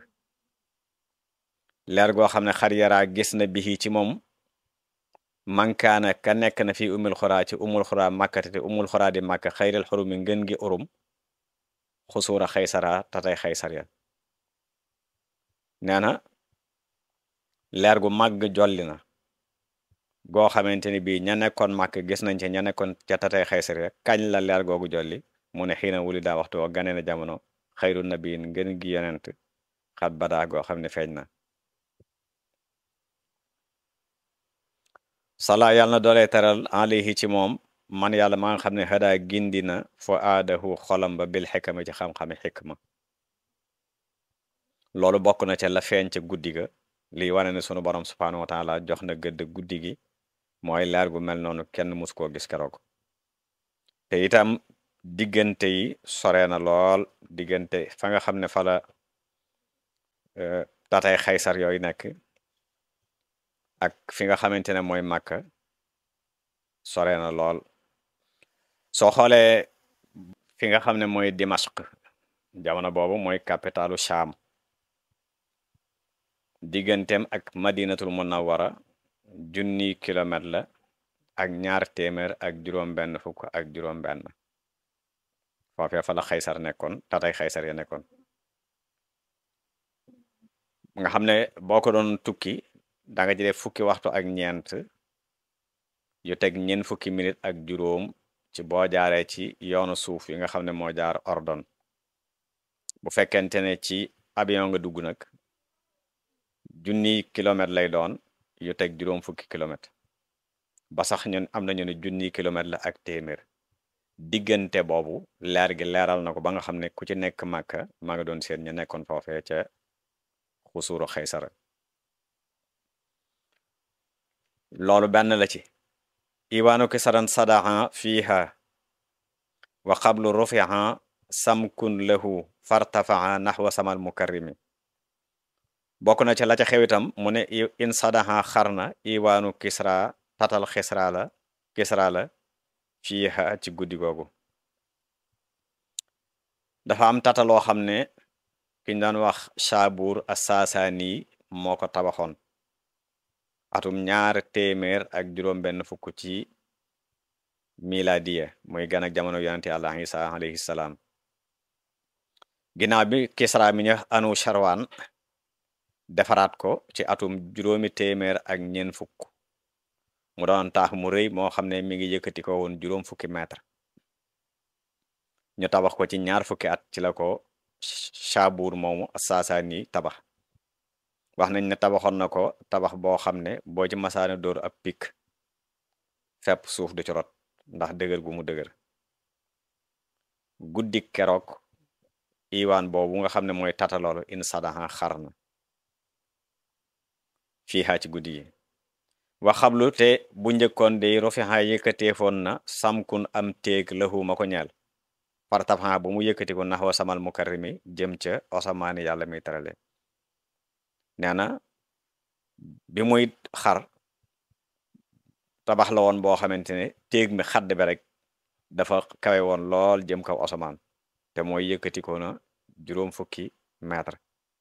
leer goo xam ne xar yaraa gis na bihi ci moom mankaana ka nekk na fi umul xuraa ci umul xuraa màkkate te umul xuraa di màkk xayril xurumi ngën gi urum xusuura xaysara tatay xaysar ya nee na leer gu màgg jolli na goo xamante ni bii ña nekkoon màkk gis nañ ci ña nekkoon ca tatay xaysar ya kañ la leer googu jolli mu ne xiina wuli daa waxtu wa gane na jamono xayru nabiyin ngën gi yonent xat badaa goo xam ne feeñ na sala yàlla na doolee teral alayhi ci moom man yàlla maa nga xam ne xadaa gindi na fo aadahu xolam ba bil xikma ci xam-xami xikma loolu bokk na ca la feeñ ca guddi ga lii wane ne sunu borom subhaanahu wa taala jox na gëdd guddi gi mooy leer gu mel noonu kenn mus koo gis keroog te itam diggante yi sore na lool diggante fa nga xam ne fa la tatay xaysar yooyu nekk ak fi nga xamante ne mooy Màkka sore na lool soo xoolee fi nga xam ne mooy Dimashq jamono boobu mooy capitalu Sham digganteem ak madinatul munawwara junni kilomètre la ak ñaar téeméer ak juróom benn fukk ak juróom benn foofee fa la xaysar nekkoon tatay xaysar ya nekkoon nga xam ne boo ko doon tukki da nga jëlee fukki waxtu ak ñeent yu teg ñeent fukki minute ak juróom ci boo jaaree ci yoonu suuf yi nga xam ne moo jaar ordon bu fekkente ne ci avion nga dugg nag junni kilomètre lay doon yu teg juróom fukki kilomètre ba sax ñun am nañu ne junni kilomètre la ak téeméer diggante boobu leer gi leeral na ko ba nga xam ne ku ci nekk màkka maa nga doon seen ñu nekkoon foofee ca xusuuru xaysara loolu benn la ci iwaanu kisaran sadaha fiiha wa qablu rufiha samkun lahu fartafaha naxwa samal mukarrimi bokk na ci la ca xewitam mu ne in sadaha xarna iwaanu kisra tatal xisra la kisra la fiiha ci guddi googu dafa am tata loo xam ne kiñ daan wax Shaabur as-Saasaani moo ko tabaxoon atum ñaar téeméer ak juróom benn fukk ci miladiya muy gan ak jamono yonente Yàlla Isa alayhi salaam ginnaaw bi Kisra mi ñu anu Sharwan defaraat ko ci atum juróomi téeméer ak ñeent fukk mu doon taax mu rëy moo xam ne mi ngi yëkkati ko woon juróom fukki mètre ñu tabax ko ci ñaar fukki at ci la ko Shaabur moomu Saasaani tabax wax nañ ne tabaxoon na ko tabax boo xam ne boo ci masaana dóor ab pik fepp suuf du ci rot ndax dëgër gu mu dëgër guddi keroog iwaan boobu nga xam ne mooy tataloolu in sadaha xar na fii xaa ci guddi yi waxablu te bu njëkkoon de rofixa yëkkateefoon na samkun am téeg lahu ma ko ñeel partafa bu mu yëkkati ko naxwa samal mukarrimi jëm ca osamaani yàlla mi terale nee na bi muy xar tabax la woon boo xamante ne téeg mi xadd bi rek dafa kawe woon lool jëm kaw osamaan te mooy yëkkati ko na juróom fukki mètre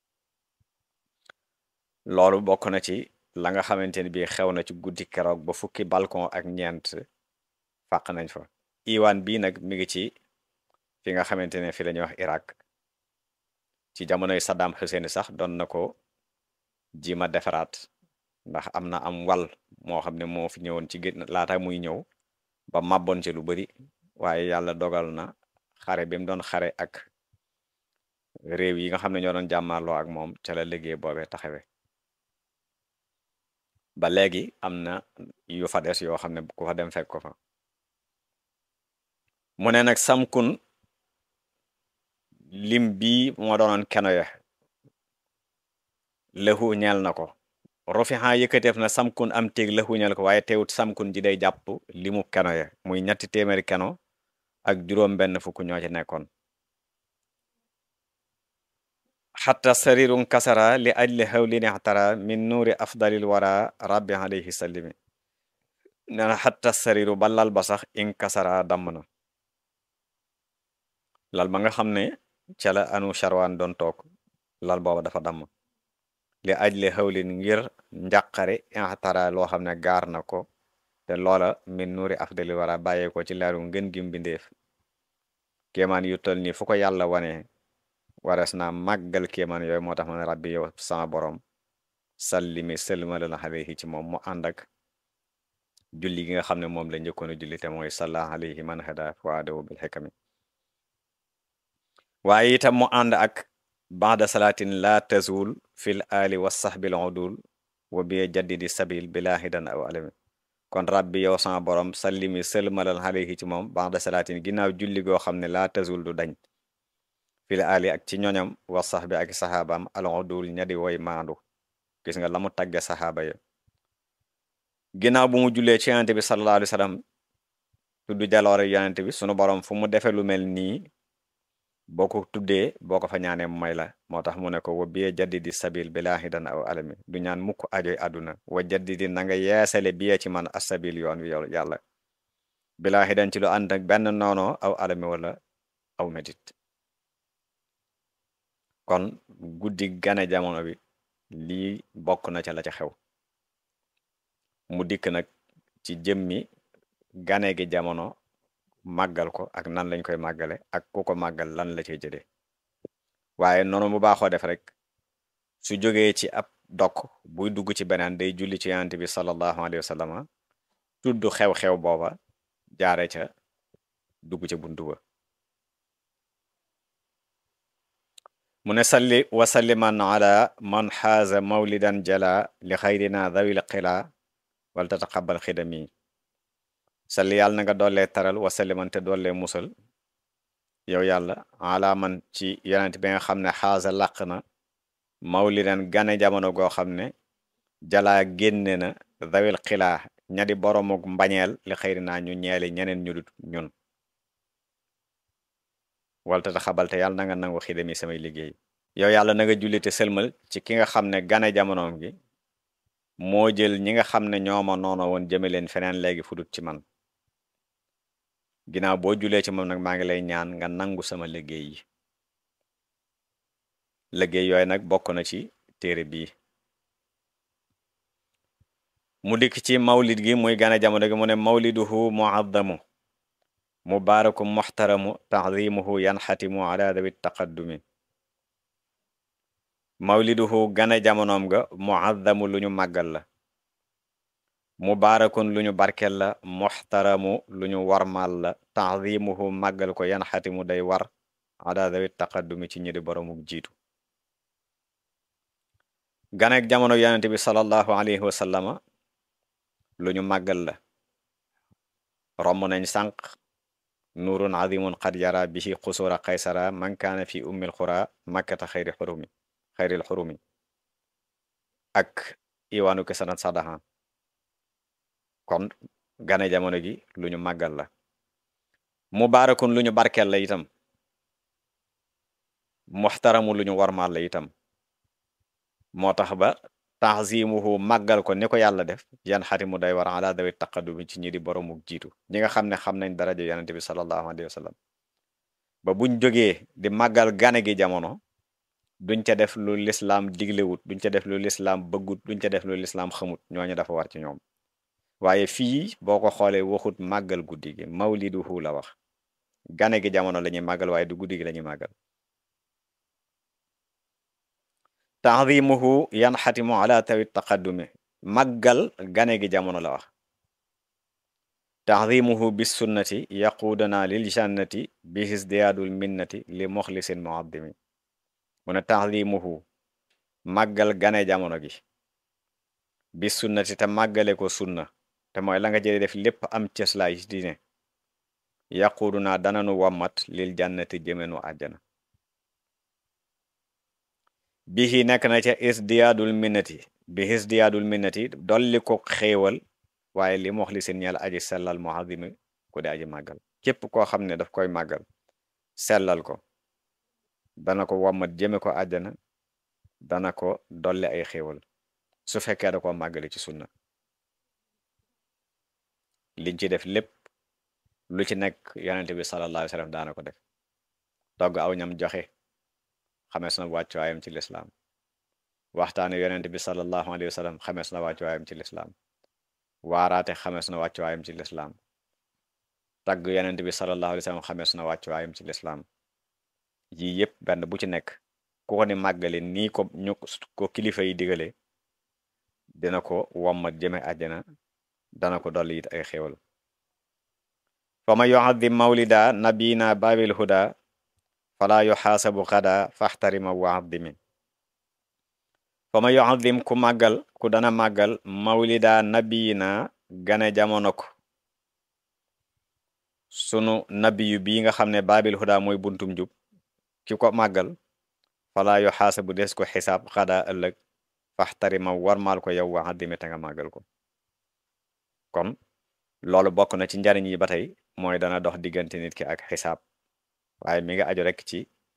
loolu bokk na ci la nga xamante ne bii xew na ci guddi keroog ba fukki balcon ak ñeent fàq nañ fa iwaan bii nag mi ngi ci fi nga xamante ne fi la ñuy wax Irak ci jamonoy Saddam Hussein sax doon na ko jima defaraat ndax am na am wal moo xam ne moo fi ñëwoon ci gén laata muy ñëw ba màbboon ci lu bari waaye yàlla dogal na xare bi mu doon xare ak réew yi nga xam ne ñoo doon jàmmaarloo ak moom ca la liggéey boobee taxawe ba léegi am na yu fa des yoo xam ne ku fa dem fekk ko fa mu ne nag samkun lim bii moo doonoon keno ya lëxu ñeel na ko rofixa yëkkateef na samkun am téeg lëxu ñeel ko waaye teewut samkun ji day jàpp limu keno ya muy ñetti téeméeri keno ak juróom benn fukk ñoo ci nekkoon xatta sarirun kasara li ajli hawlin ixtara min nuuri afdalil wara rabbi alayhi sallimi nee na xatta sariru ba lal ba sax in kasara damm na lal ba nga xam ne ca la anu charwaan doon toog lal booba dafa damm li ajli hawlin ngir njàqare ixtara loo xam ne gaar na ko te loola min nuuri afdalil wara bàyyee ko ci leeru ngën gi mbindeef kéemaan yu tol nii fu ko yàlla wane warees naa màggal kéemaan yooyu moo tax ma ne rabbi yow sama borom sallimi sëlmalal alayhi ci moom mu ànd ak julli gi nga xam ne moom la njëkkoon a julli te mooy salla alayhi man hada waadawu bil xikami waaye itam mu ànd ak baada salaatin la tazul fil ali wa sahbil udul wa bi jaddidi sabil bila hidan aw alami kon rabbi yow sama borom sallimi sëlmalal alayhi ci moom baada salaatin ginnaaw julli goo xam ne la tazul du dañ fil ali ak ci ñoñam wa sax bi ak saxaabaam alodul ñadi woy maandu gis nga la mu tagge saxaaba ya ginnaaw bu mu jullee ci yonente bi sallallahu alayhi wa sallam tudd jaloore yonente bi sunu borom fu mu defe lu mel nii boo ko tuddee boo ko fa ñaanee mu may la moo tax mu ne ko wa biye jaddidi sabil bi laahidan aw alami du ñaan mukk ajoy àdduna wa jaddidi na nga yeesale biye ci man asabil yoon wi yow yàlla bi laahidan ci lu ànd ak benn noonoo aw alami wala aw métit kon guddi gane jamono bi lii bokk na ca la ca xew mu dikk nag ci jëmmi gane gi jamono màggal ko ak nan lañ koy màggale ak ku ko màggal lan la cay jëlee waaye noonu mu baaxoo def rek su jógee ci ab dokk buy dugg ci beneen day julli ci yonent bi sallallahu alayhi wa sallam tudd xew-xew booba jaare ca dugg ca buntu ba mu ne salli wa salliman ala man xaaza mawlidan jala li xayrina dawil xila wal tataqabal xidami salli yàlla na nga doollee taral wa salliman te doollee musal yow yàlla ala man ci yonent bi nga xam ne xaaza làq na mawlidan gane jamono goo xam ne jalaa génne na dawil xilaa ñadi boromuk mbañeel li xayrina ñu ñeeli ñeneen ñu dut ñun walta ta xabal te yàlla na nga nangu xidami samay liggéey yow yàlla na nga julli te sëlmal ci ki nga xam ne gane jamonoom gi moo jël ñi nga xam ne ñooma noono woon jëme leen feneen léegi fu dut ci man ginnaaw boo julee ci moom nag maa ngi lay ñaan nga nangu sama liggéey yi liggéey yooyu nag bokk na ci téere bii mu dikk ci mawlid gi muy gane jamono gi mu ne mawliduhu muazzamu mubaaraku muxtaramu taxdimuhu yanxatimu ala dawi taqaddumi mawliduhu gane jamonoom ga muazzamu lu ñu màggal la mubaarakun lu ñu barkel la muxtaramu lu ñu warmal la taxdimuhu màggal ko yanxatimu day war ala dawi taqaddumi ci ñi di boromuk jiitu ganek jamono yonente bi sallallahu alayhi wa sallama lu ñu màggal la romb nañ sànq nuurun azimun qad yara bihi xusura qaysara man kaana fi ummil xura makkata xayri xurumi xayril xurumi ak iwaanu kesanat sadahan kon gane jamono gi lu ñu màggal la mubaarakun lu ñu barkel la itam muxtaramu lu ñu warmaal la itam moo tax ba taxzimuhu màggal ko ni ko yàlla def yan xatimu day war ala dawi taqadumi ci ñi di boromuk jiitu ñi nga xam ne xam nañ daraja yonente bi sallallahu alayhi wa sallam ba buñ jógee di màggal gane gi jamono duñ ca def lu lislaam diglewut duñ ca def lu lislaam bëggut duñ ca def lu lislaam xamut ñooñu dafa war ci ñoom waaye fii boo ko xoolee waxut màggal guddi gi mawliduhu la wax gane gi jamono la ñuy màggal waaye du guddi gi la ñuy màggal taxdimuhu yanxatimu ala tawi taqaddumi màggal gane gi jamono la wax taxdimuhu bis sunnati yaquudana lil jannati bi hisdiyaadul minnati li moxlisin muaddimi mu ne taxdimuhu màggal gane jamono gi bis sunnati te màggale ko sunna te mooy la nga jële def lépp am cëslaay ci diine yaquuduna dananu wammat lil jannati jëmenu àjjana bihi nekk na ca isdiyaadul minnati bi isdiyaadul minnati dolli ko xéewal waaye li mox li seen ñeel aji sellal muazimi ku di aji màggal képp koo xam ne daf koy màggal sellal ko dana ko wammat jëme ko àjjana dana ko dolli ay xéewal su fekkee da ko màggale ci sunna liñ ci def lépp lu ci nekk yonente bi sallallahu alayhi wa sallam daana ko def togg aw ñam joxe xamees na wàccuwaayam ci lislaam waxtaane yonent bi sallallahu alayhi wa sallam xamees na wàccuwaayam ci lislaam waaraate xamees na wàccuwaayam ci lislaam tagg yonent bi sallallahu alayhi wa sallam xamees na wàccuwaayam ci lislaam yii yépp benn bu ci nekk ku ko ni màggale nii ko ñu ko kilifa yi digale dina ko wommat jëme àjjana dana ko dolli it ay xéwal fa ma yu'azzim mawlida nabina babil huda fala yuxaasabu xada faxtarima wa addimi fa ma yuazim ku màggal ku dana màggal mawlida nabiyina gane jamono ko sunu nabiyu bii nga xam ne baabil huda mooy buntum jub ki ko màggal fala yuxaasabu des ko xisaab xada ëllëg faxtarima warmaal ko yow wa addimi te nga màggal ko kon loolu bokk na ci njariñ yi ba tey mooy dana dox diggante nit ki ak xisaab waaye mi nga aju rek ci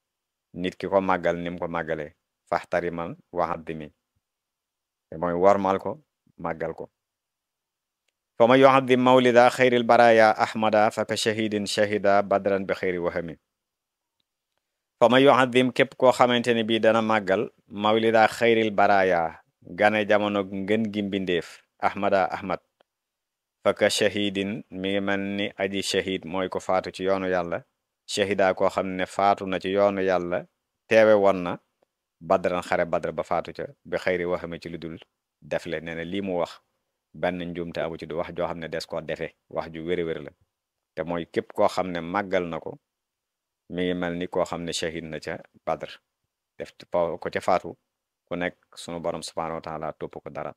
nit ki ko màggal ni mu ko màggalee faxtariman waxaddimi te mooy wormal ko màggal ko fa ma yuaddim mawlida xayril baraya ahmada fa ka shahidin shahida badran bi xayri wahami fa ma yuaddim képp koo xamante ne bii dana màggal mawlida xayril baraya gane jamono ngën gi mbindeef ahmada ahmad fa ka shahidin mi ngi mel ni aji shahid mooy ko faatu ci yoonu yàlla shahida koo xam ne faatu na ci yoonu yàlla teewe woon na badran xare badr ba faatu ca bi xayri waxame ci lu dul def le nee na lii mu wax benn njuumte amu ci du wax joo xam ne des koo defee wax ju wéri-wéri la te mooy képp koo xam ne màggal na ko mi ngi mel ni koo xam ne shahid na ca badr def ko ca faatu ku nekk sunu borom subhanahu wa taala topp ko dara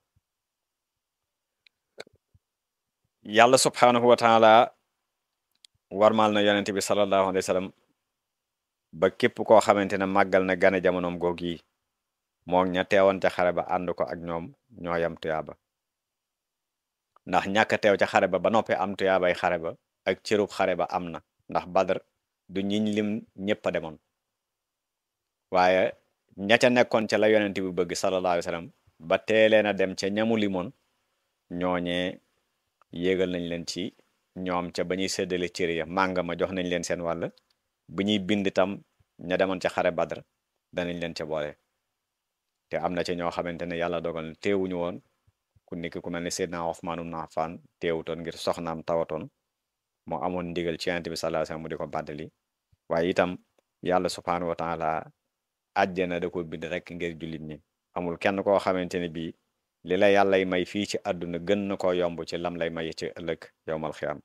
yàlla subhanahu wa taala warmal na yonente bi sallallahu alayhi wa sallam ba képp koo xamante ne màggal na gane jamonoom goog yi moom ña teewoon ca xare ba ànd ko ak ñoom ñoo yam tuyaaba ndax ñàkk a teew ca xare ba ba noppi am tuyaabay xare ba ak cërub xare ba am na ndax badr du ñiñ lim ñëpp a demoon waaye ña ca nekkoon ca la yonente bi bëgg sallallahu alayhi wa sallam ba teeleen a dem ca ñamu limoon ñooñee yéegal nañ leen ci ñoom ca ba ñuy séddale cër ya mànga ma jox nañ leen seen wàll bu ñuy bind tam ña demoon ca xare badr danañ leen ca boole te am na ca ñoo xamante ne yàlla dogal na teewuñu woon ku nekk ku mel ne Seydina Ousmane ibn Affan teewutoon ngir soxnaam tawatoon moo amoon ndigal ci yonent bi sallallahu alayhi wasallam mu di ko bàddali waaye itam yàlla subhanahu wa taala àjjana da ko bind rek ngir jullit ñi amul kenn koo xamante ne bii li la yàllay may fii ci àdduna gën na koo yomb ci lam lay may ci ëllëg yowmal xiyaam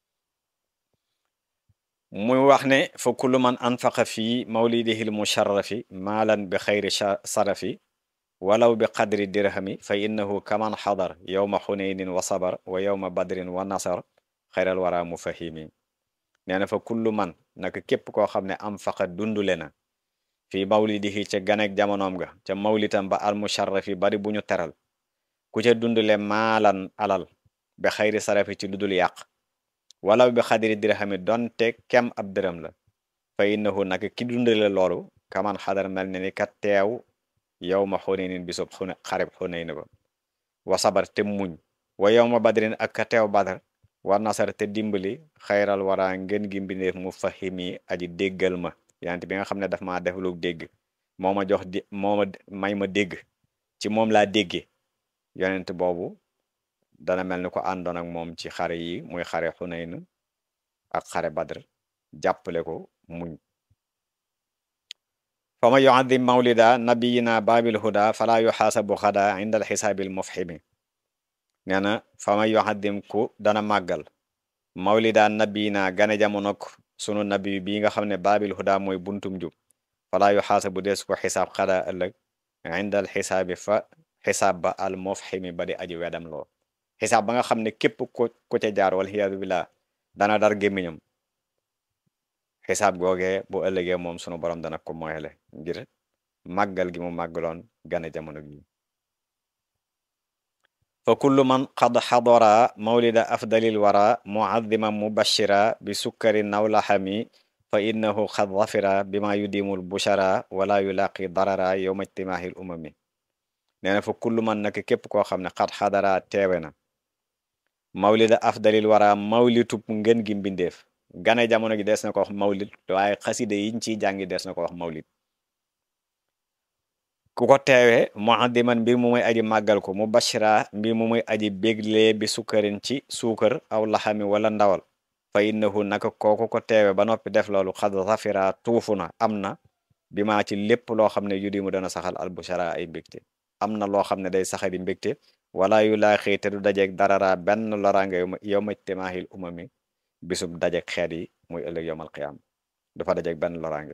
muy wax ne fa kullu man anfaqa fii mawlidihi l musharrafi maalan bi xayri sarafi walaw bi qadri dirhami fa innahu kaman xadar yowma xunaynin wa sabar wa yowma badrin wa nasar xayral wara mufahimi nee na fa kullu man naka képp koo xam ne anfaqa dundule na fii mawlidihi ca ganek jamonoom ga ca mawlitam ba al musharrafi bari bu ñu teral ku ca dundule maalan alal bi xayri sarafi ci ludul yàq walaw bi xadiri dirhami donte kem ab dërëm la fa innahu naka ki dundale loolu kaman xadar mel ne ni ka teew yow ma xunaynin bisub xune xareb xunayn ba wa sabar te muñ wa yow ma badrin ak ka teew badar wa nasar te dimbali xayral wara ngeen gi mbindeef mu fahimi aji déggal ma yante bi nga xam ne daf maa def lu dégg moo ma jox di moo ma may ma dégg ci moom laa déggee yonent boobu dana mel ni ko àndoon ak moom ci xare yi muy xare xunayn ak xare badr jàppale ko muñ fa ma yuaddim mawlida nabiyina babil huda fala yuxaasabu xada inda alxisaabil mufhimi nee na fa ma yuaddim ku dana màggal mawlida nabiyina gane jamonok sunu nabi bi nga xam ne babil huda mooy buntum jub fala yuxaasabu des ko xisaab xada ëllëg inda alxisaabi fa xisaab ba al mufhimi ba di aji wedam loo xisaab ba nga xam ne képp ku ku ca jaar wal xiyaadu billah dana dar gémmiñam xisaab googee bu ëllëgee moom sunu borom dana ko moyele ngir màggal gi mu màggaloon gane jamono gi fa kullu man qad xadara mawlida afdalil wara muaddiman mubashira bi sukkari nawlaxami fa innahu qad zafira bima yudimul bushara wala yulaqi darara yowma ijtimaahil umami nee na fa kullu man nag képp koo xam ne xat xadara teewe na mawlida afdalil wara mawlitub ngën gi mbindeef gane jamono gi des na ko wax mawlid waaye xaside yiñ ciy jàngi des na ko wax mawlid ku ko teewe muaddiman mbir mu muy aji màggal ko mu bashira mbir mu muy aji béglee bi sukkarin ci suukar aw laxami wala ndawal fa innahu naka kooku ko teewe ba noppi def loolu xad zafira tuufu na am na bi maa ci lépp loo xam ne yudi mu dana saxal albushara ay mbégte am na loo xam ne day saxali mbégte wala yu laa xëy te du dajeeg darara benn loraange yow ma timaahil umami bisub dajeeg xeet yi muy ëllëg yowmal qiyaam dafa dajeeg benn loraange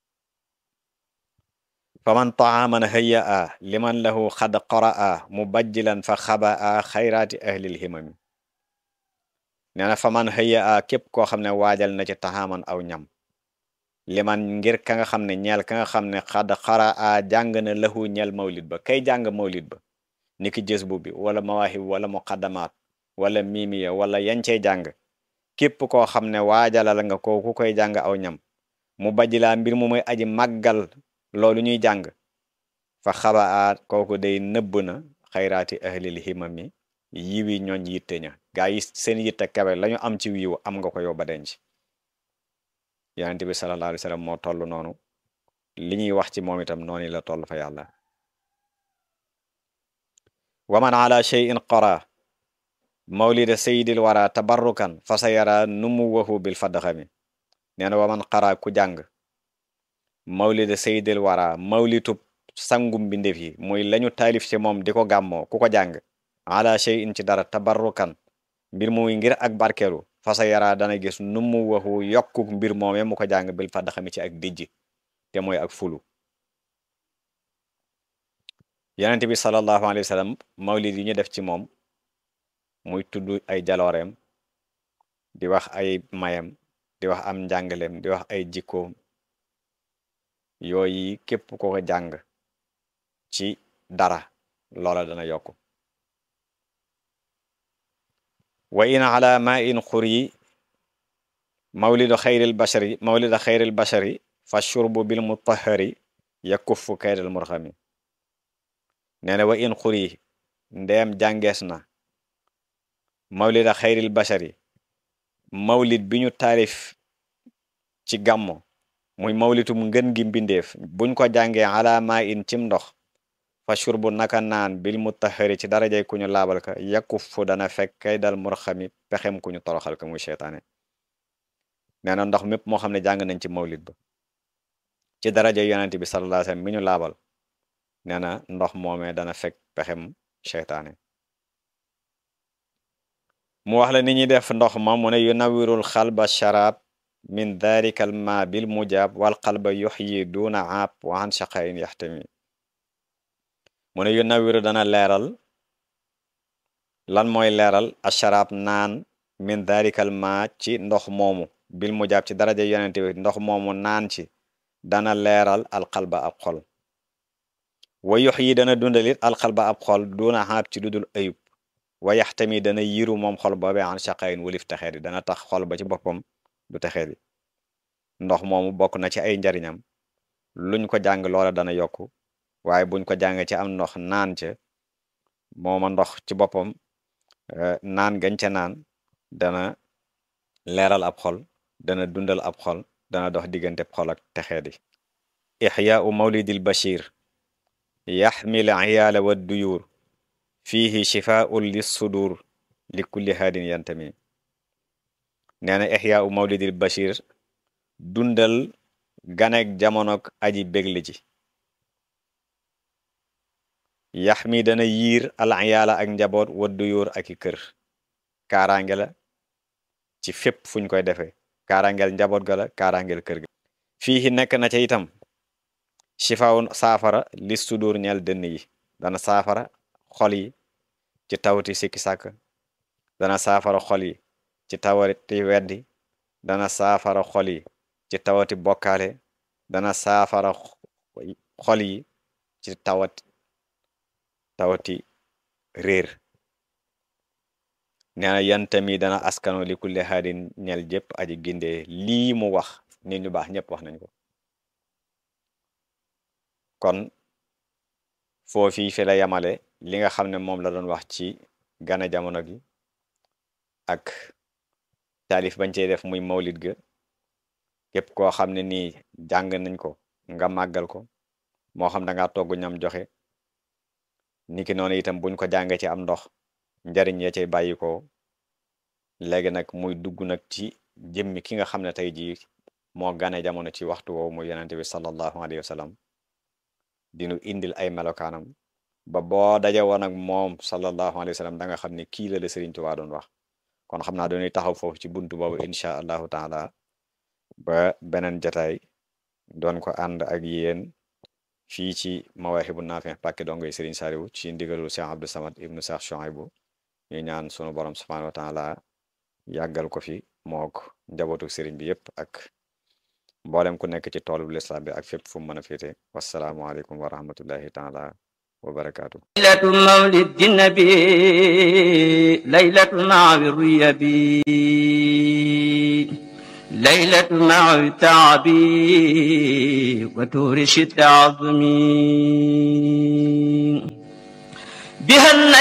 fa man taaman hëya a liman lahu xad qora a mubajjilan fa xaba a xayraati ahlil himami nee na fa man hëya a képp koo xam ne waajal na ci taxaaman aw ñam liman ngir ka nga xam ne ñeel ka nga xam ne xad xara a jàng na lahu ñeel mawlid ba kay jàng mawlid ba ni ki jës bu bi wala mawaahib wala muqaddamaat wala miimiya wala yancey jàng képp koo xam ne waajalal nga ko ku koy jàng aw ñam mu bajjilaa mbir mu muy aji màggal loolu ñuy jàng fa xabaat kooku day nëbb na xayraati ahlil himami yiwi ñooñ yitte ña gaa yi seen yitte kawe lañu am ci wiiw am nga ko yow ba denc yonent bi sallallahu alayhi wa sallam moo toll noonu li ñuy wax ci moom itam noonu la toll fa yàlla wa man ala shay'in qara mawlida sayyidil wara tabarrukan fa sa yara numuwahu bil fadxami nee na wa man qara ku jàng mawlida sayyidil wara mawlitub sangum mbindeef yi muy lañu taalif ci moom di ko gàmmoo ku ko jàng ala shay'in ci dara tabarrukan mbir muy ngir ak barkeelu fa sa yara dana gis numuwahu yokku mbir moome mu ko jàng bil fadxami ci ak dijj te mooy ak fulu yonent bi sallallahu alayhi wa sallam mawlid yi ñu def ci moom muy tudd ay jalooreem di wax ay mayam di wax am njàngaleem di wax ay jikkoom yooyu képp ko ko jàng ci dara loola dana yokk wa in ala ma in xuri mawlidu xayril bashari mawlida xayril bashari fa shurbu bil mutahari yakuffu kaydal murxami nee na wa in xuri ndeem jàngees na mawlida xayril bashari mawlid bi ñu taalif ci gàmmo muy mawlitum ngën gi mbindeef buñ ko jàngee ala ma in cim ndox fa shurbu naka naan bil mutahari ci darajay ku ñu laabal ka yakuffu dana fekk kaydal murxami pexem ku ñu toroxal ka muy seytaane nee na ndox mépp moo xam ne jàng nañ ci mawlid ba ci daraja yonent bi sallallahu alayhi wasallam mi ñu laabal nee na ndox moomee dana fekk pexem seytaane mu wax la ni ñuy def ndox ma mu ne yu nawirul xalba sharab min dhalika al ma bil mujab wal qalba yuxyi duna aab wa an shaqain yaxtami mu ne yu nawiru dana leeral lan mooy leeral a sharab naan min dhalika al ma ci ndox moomu bil mujab ci daraja yonent bi ndox moomu naan ci dana leeral alxalba ab xol wa yox yi dana dundalit alxalba ab xol duna xaab ci dudul ayub wa yaxtami dana yiru moom xol boobee an shaqayin walif texee di dana tax xol ba ci boppam du texee di ndox moomu bokk na ci ay njariñam luñ ko jàng loola dana yokku waaye buñ ko jàng ci am ndox naan ca mooma ndox ci boppam naan gañ ca naan dana leeral ab xol dana dundal ab xol dana dox diggante xol ak texee di ixyaau mawlidil bashir yaxmil iyaala wa duyuur fiihi shifaun lissudur li kulli haadin yantami nee na ixyaau mawlidil bashir dundal ganek jamonok aji bégli ji yaxmi dana yiir al iyaala ak njaboot wa duyuur ak i kër kaaraange la ci fépp fuñ koy defee kaarangeel njaboot ga la kaarangeel kër ga fii nekk na ca itam shifaawun saafara li sudur ñeel dënn yi dana saafara xol yi ci tawati sikki sàkk dana saafara xol yi ci tawati weddi dana saafara xol yi ci tawati bokkaale dana saafara xol yi ci tawati tawati réer nee na yantami dana askano li kulli haadin ñel jëpp aji gindee lii mu wax nit ñu baax ñëpp wax nañ ko kon foofii fi la yamale li nga xam ne moom la doon wax ci gane jamono gi ak taalif bañ cey def muy mawlid ga képp koo xam ne nii jàng nañ ko nga màggal ko moo xam da ngaa togg ñam joxe niki noonu itam buñ ko jàngee ci am ndox njariñ ya cay bàyyi ko léegi nag muy dugg nag ci jëmmi ki nga xam ne tey jii moo gane jamono ci waxtu woowu muy yonente bi sallallahu alayhi wa sallam dinu indil ay melokaanam ba boo daje woon ak moom sallallahu alayhi wa sallam da nga xam ne kii la la Sëriñ Tuubaa doon wax kon xam naa dañuy taxaw foofu ci buntu boobu incha allahu taala ba beneen jataay doon ko ànd ak yéen fii ci mawaahibu naafi pàkki dongoy Sëriñ Saaliwu ci ndigalul Cheikh Abdou Samad ibnu Cheikh Chouaïbou ñu ñaan sunu borom subhanahu wa taala yàggal ko fi mook njabootu sëriñ bi yépp ak mboolem ku nekk ci toolu lislaam bi ak fépp fu mu mën a féete wassalaamu aleykum wa rahmatullahi taala wa barakaatu ليلة مولد النبي ليلة مع الريبي ليلة مع تعبي وتورش التعظمي بها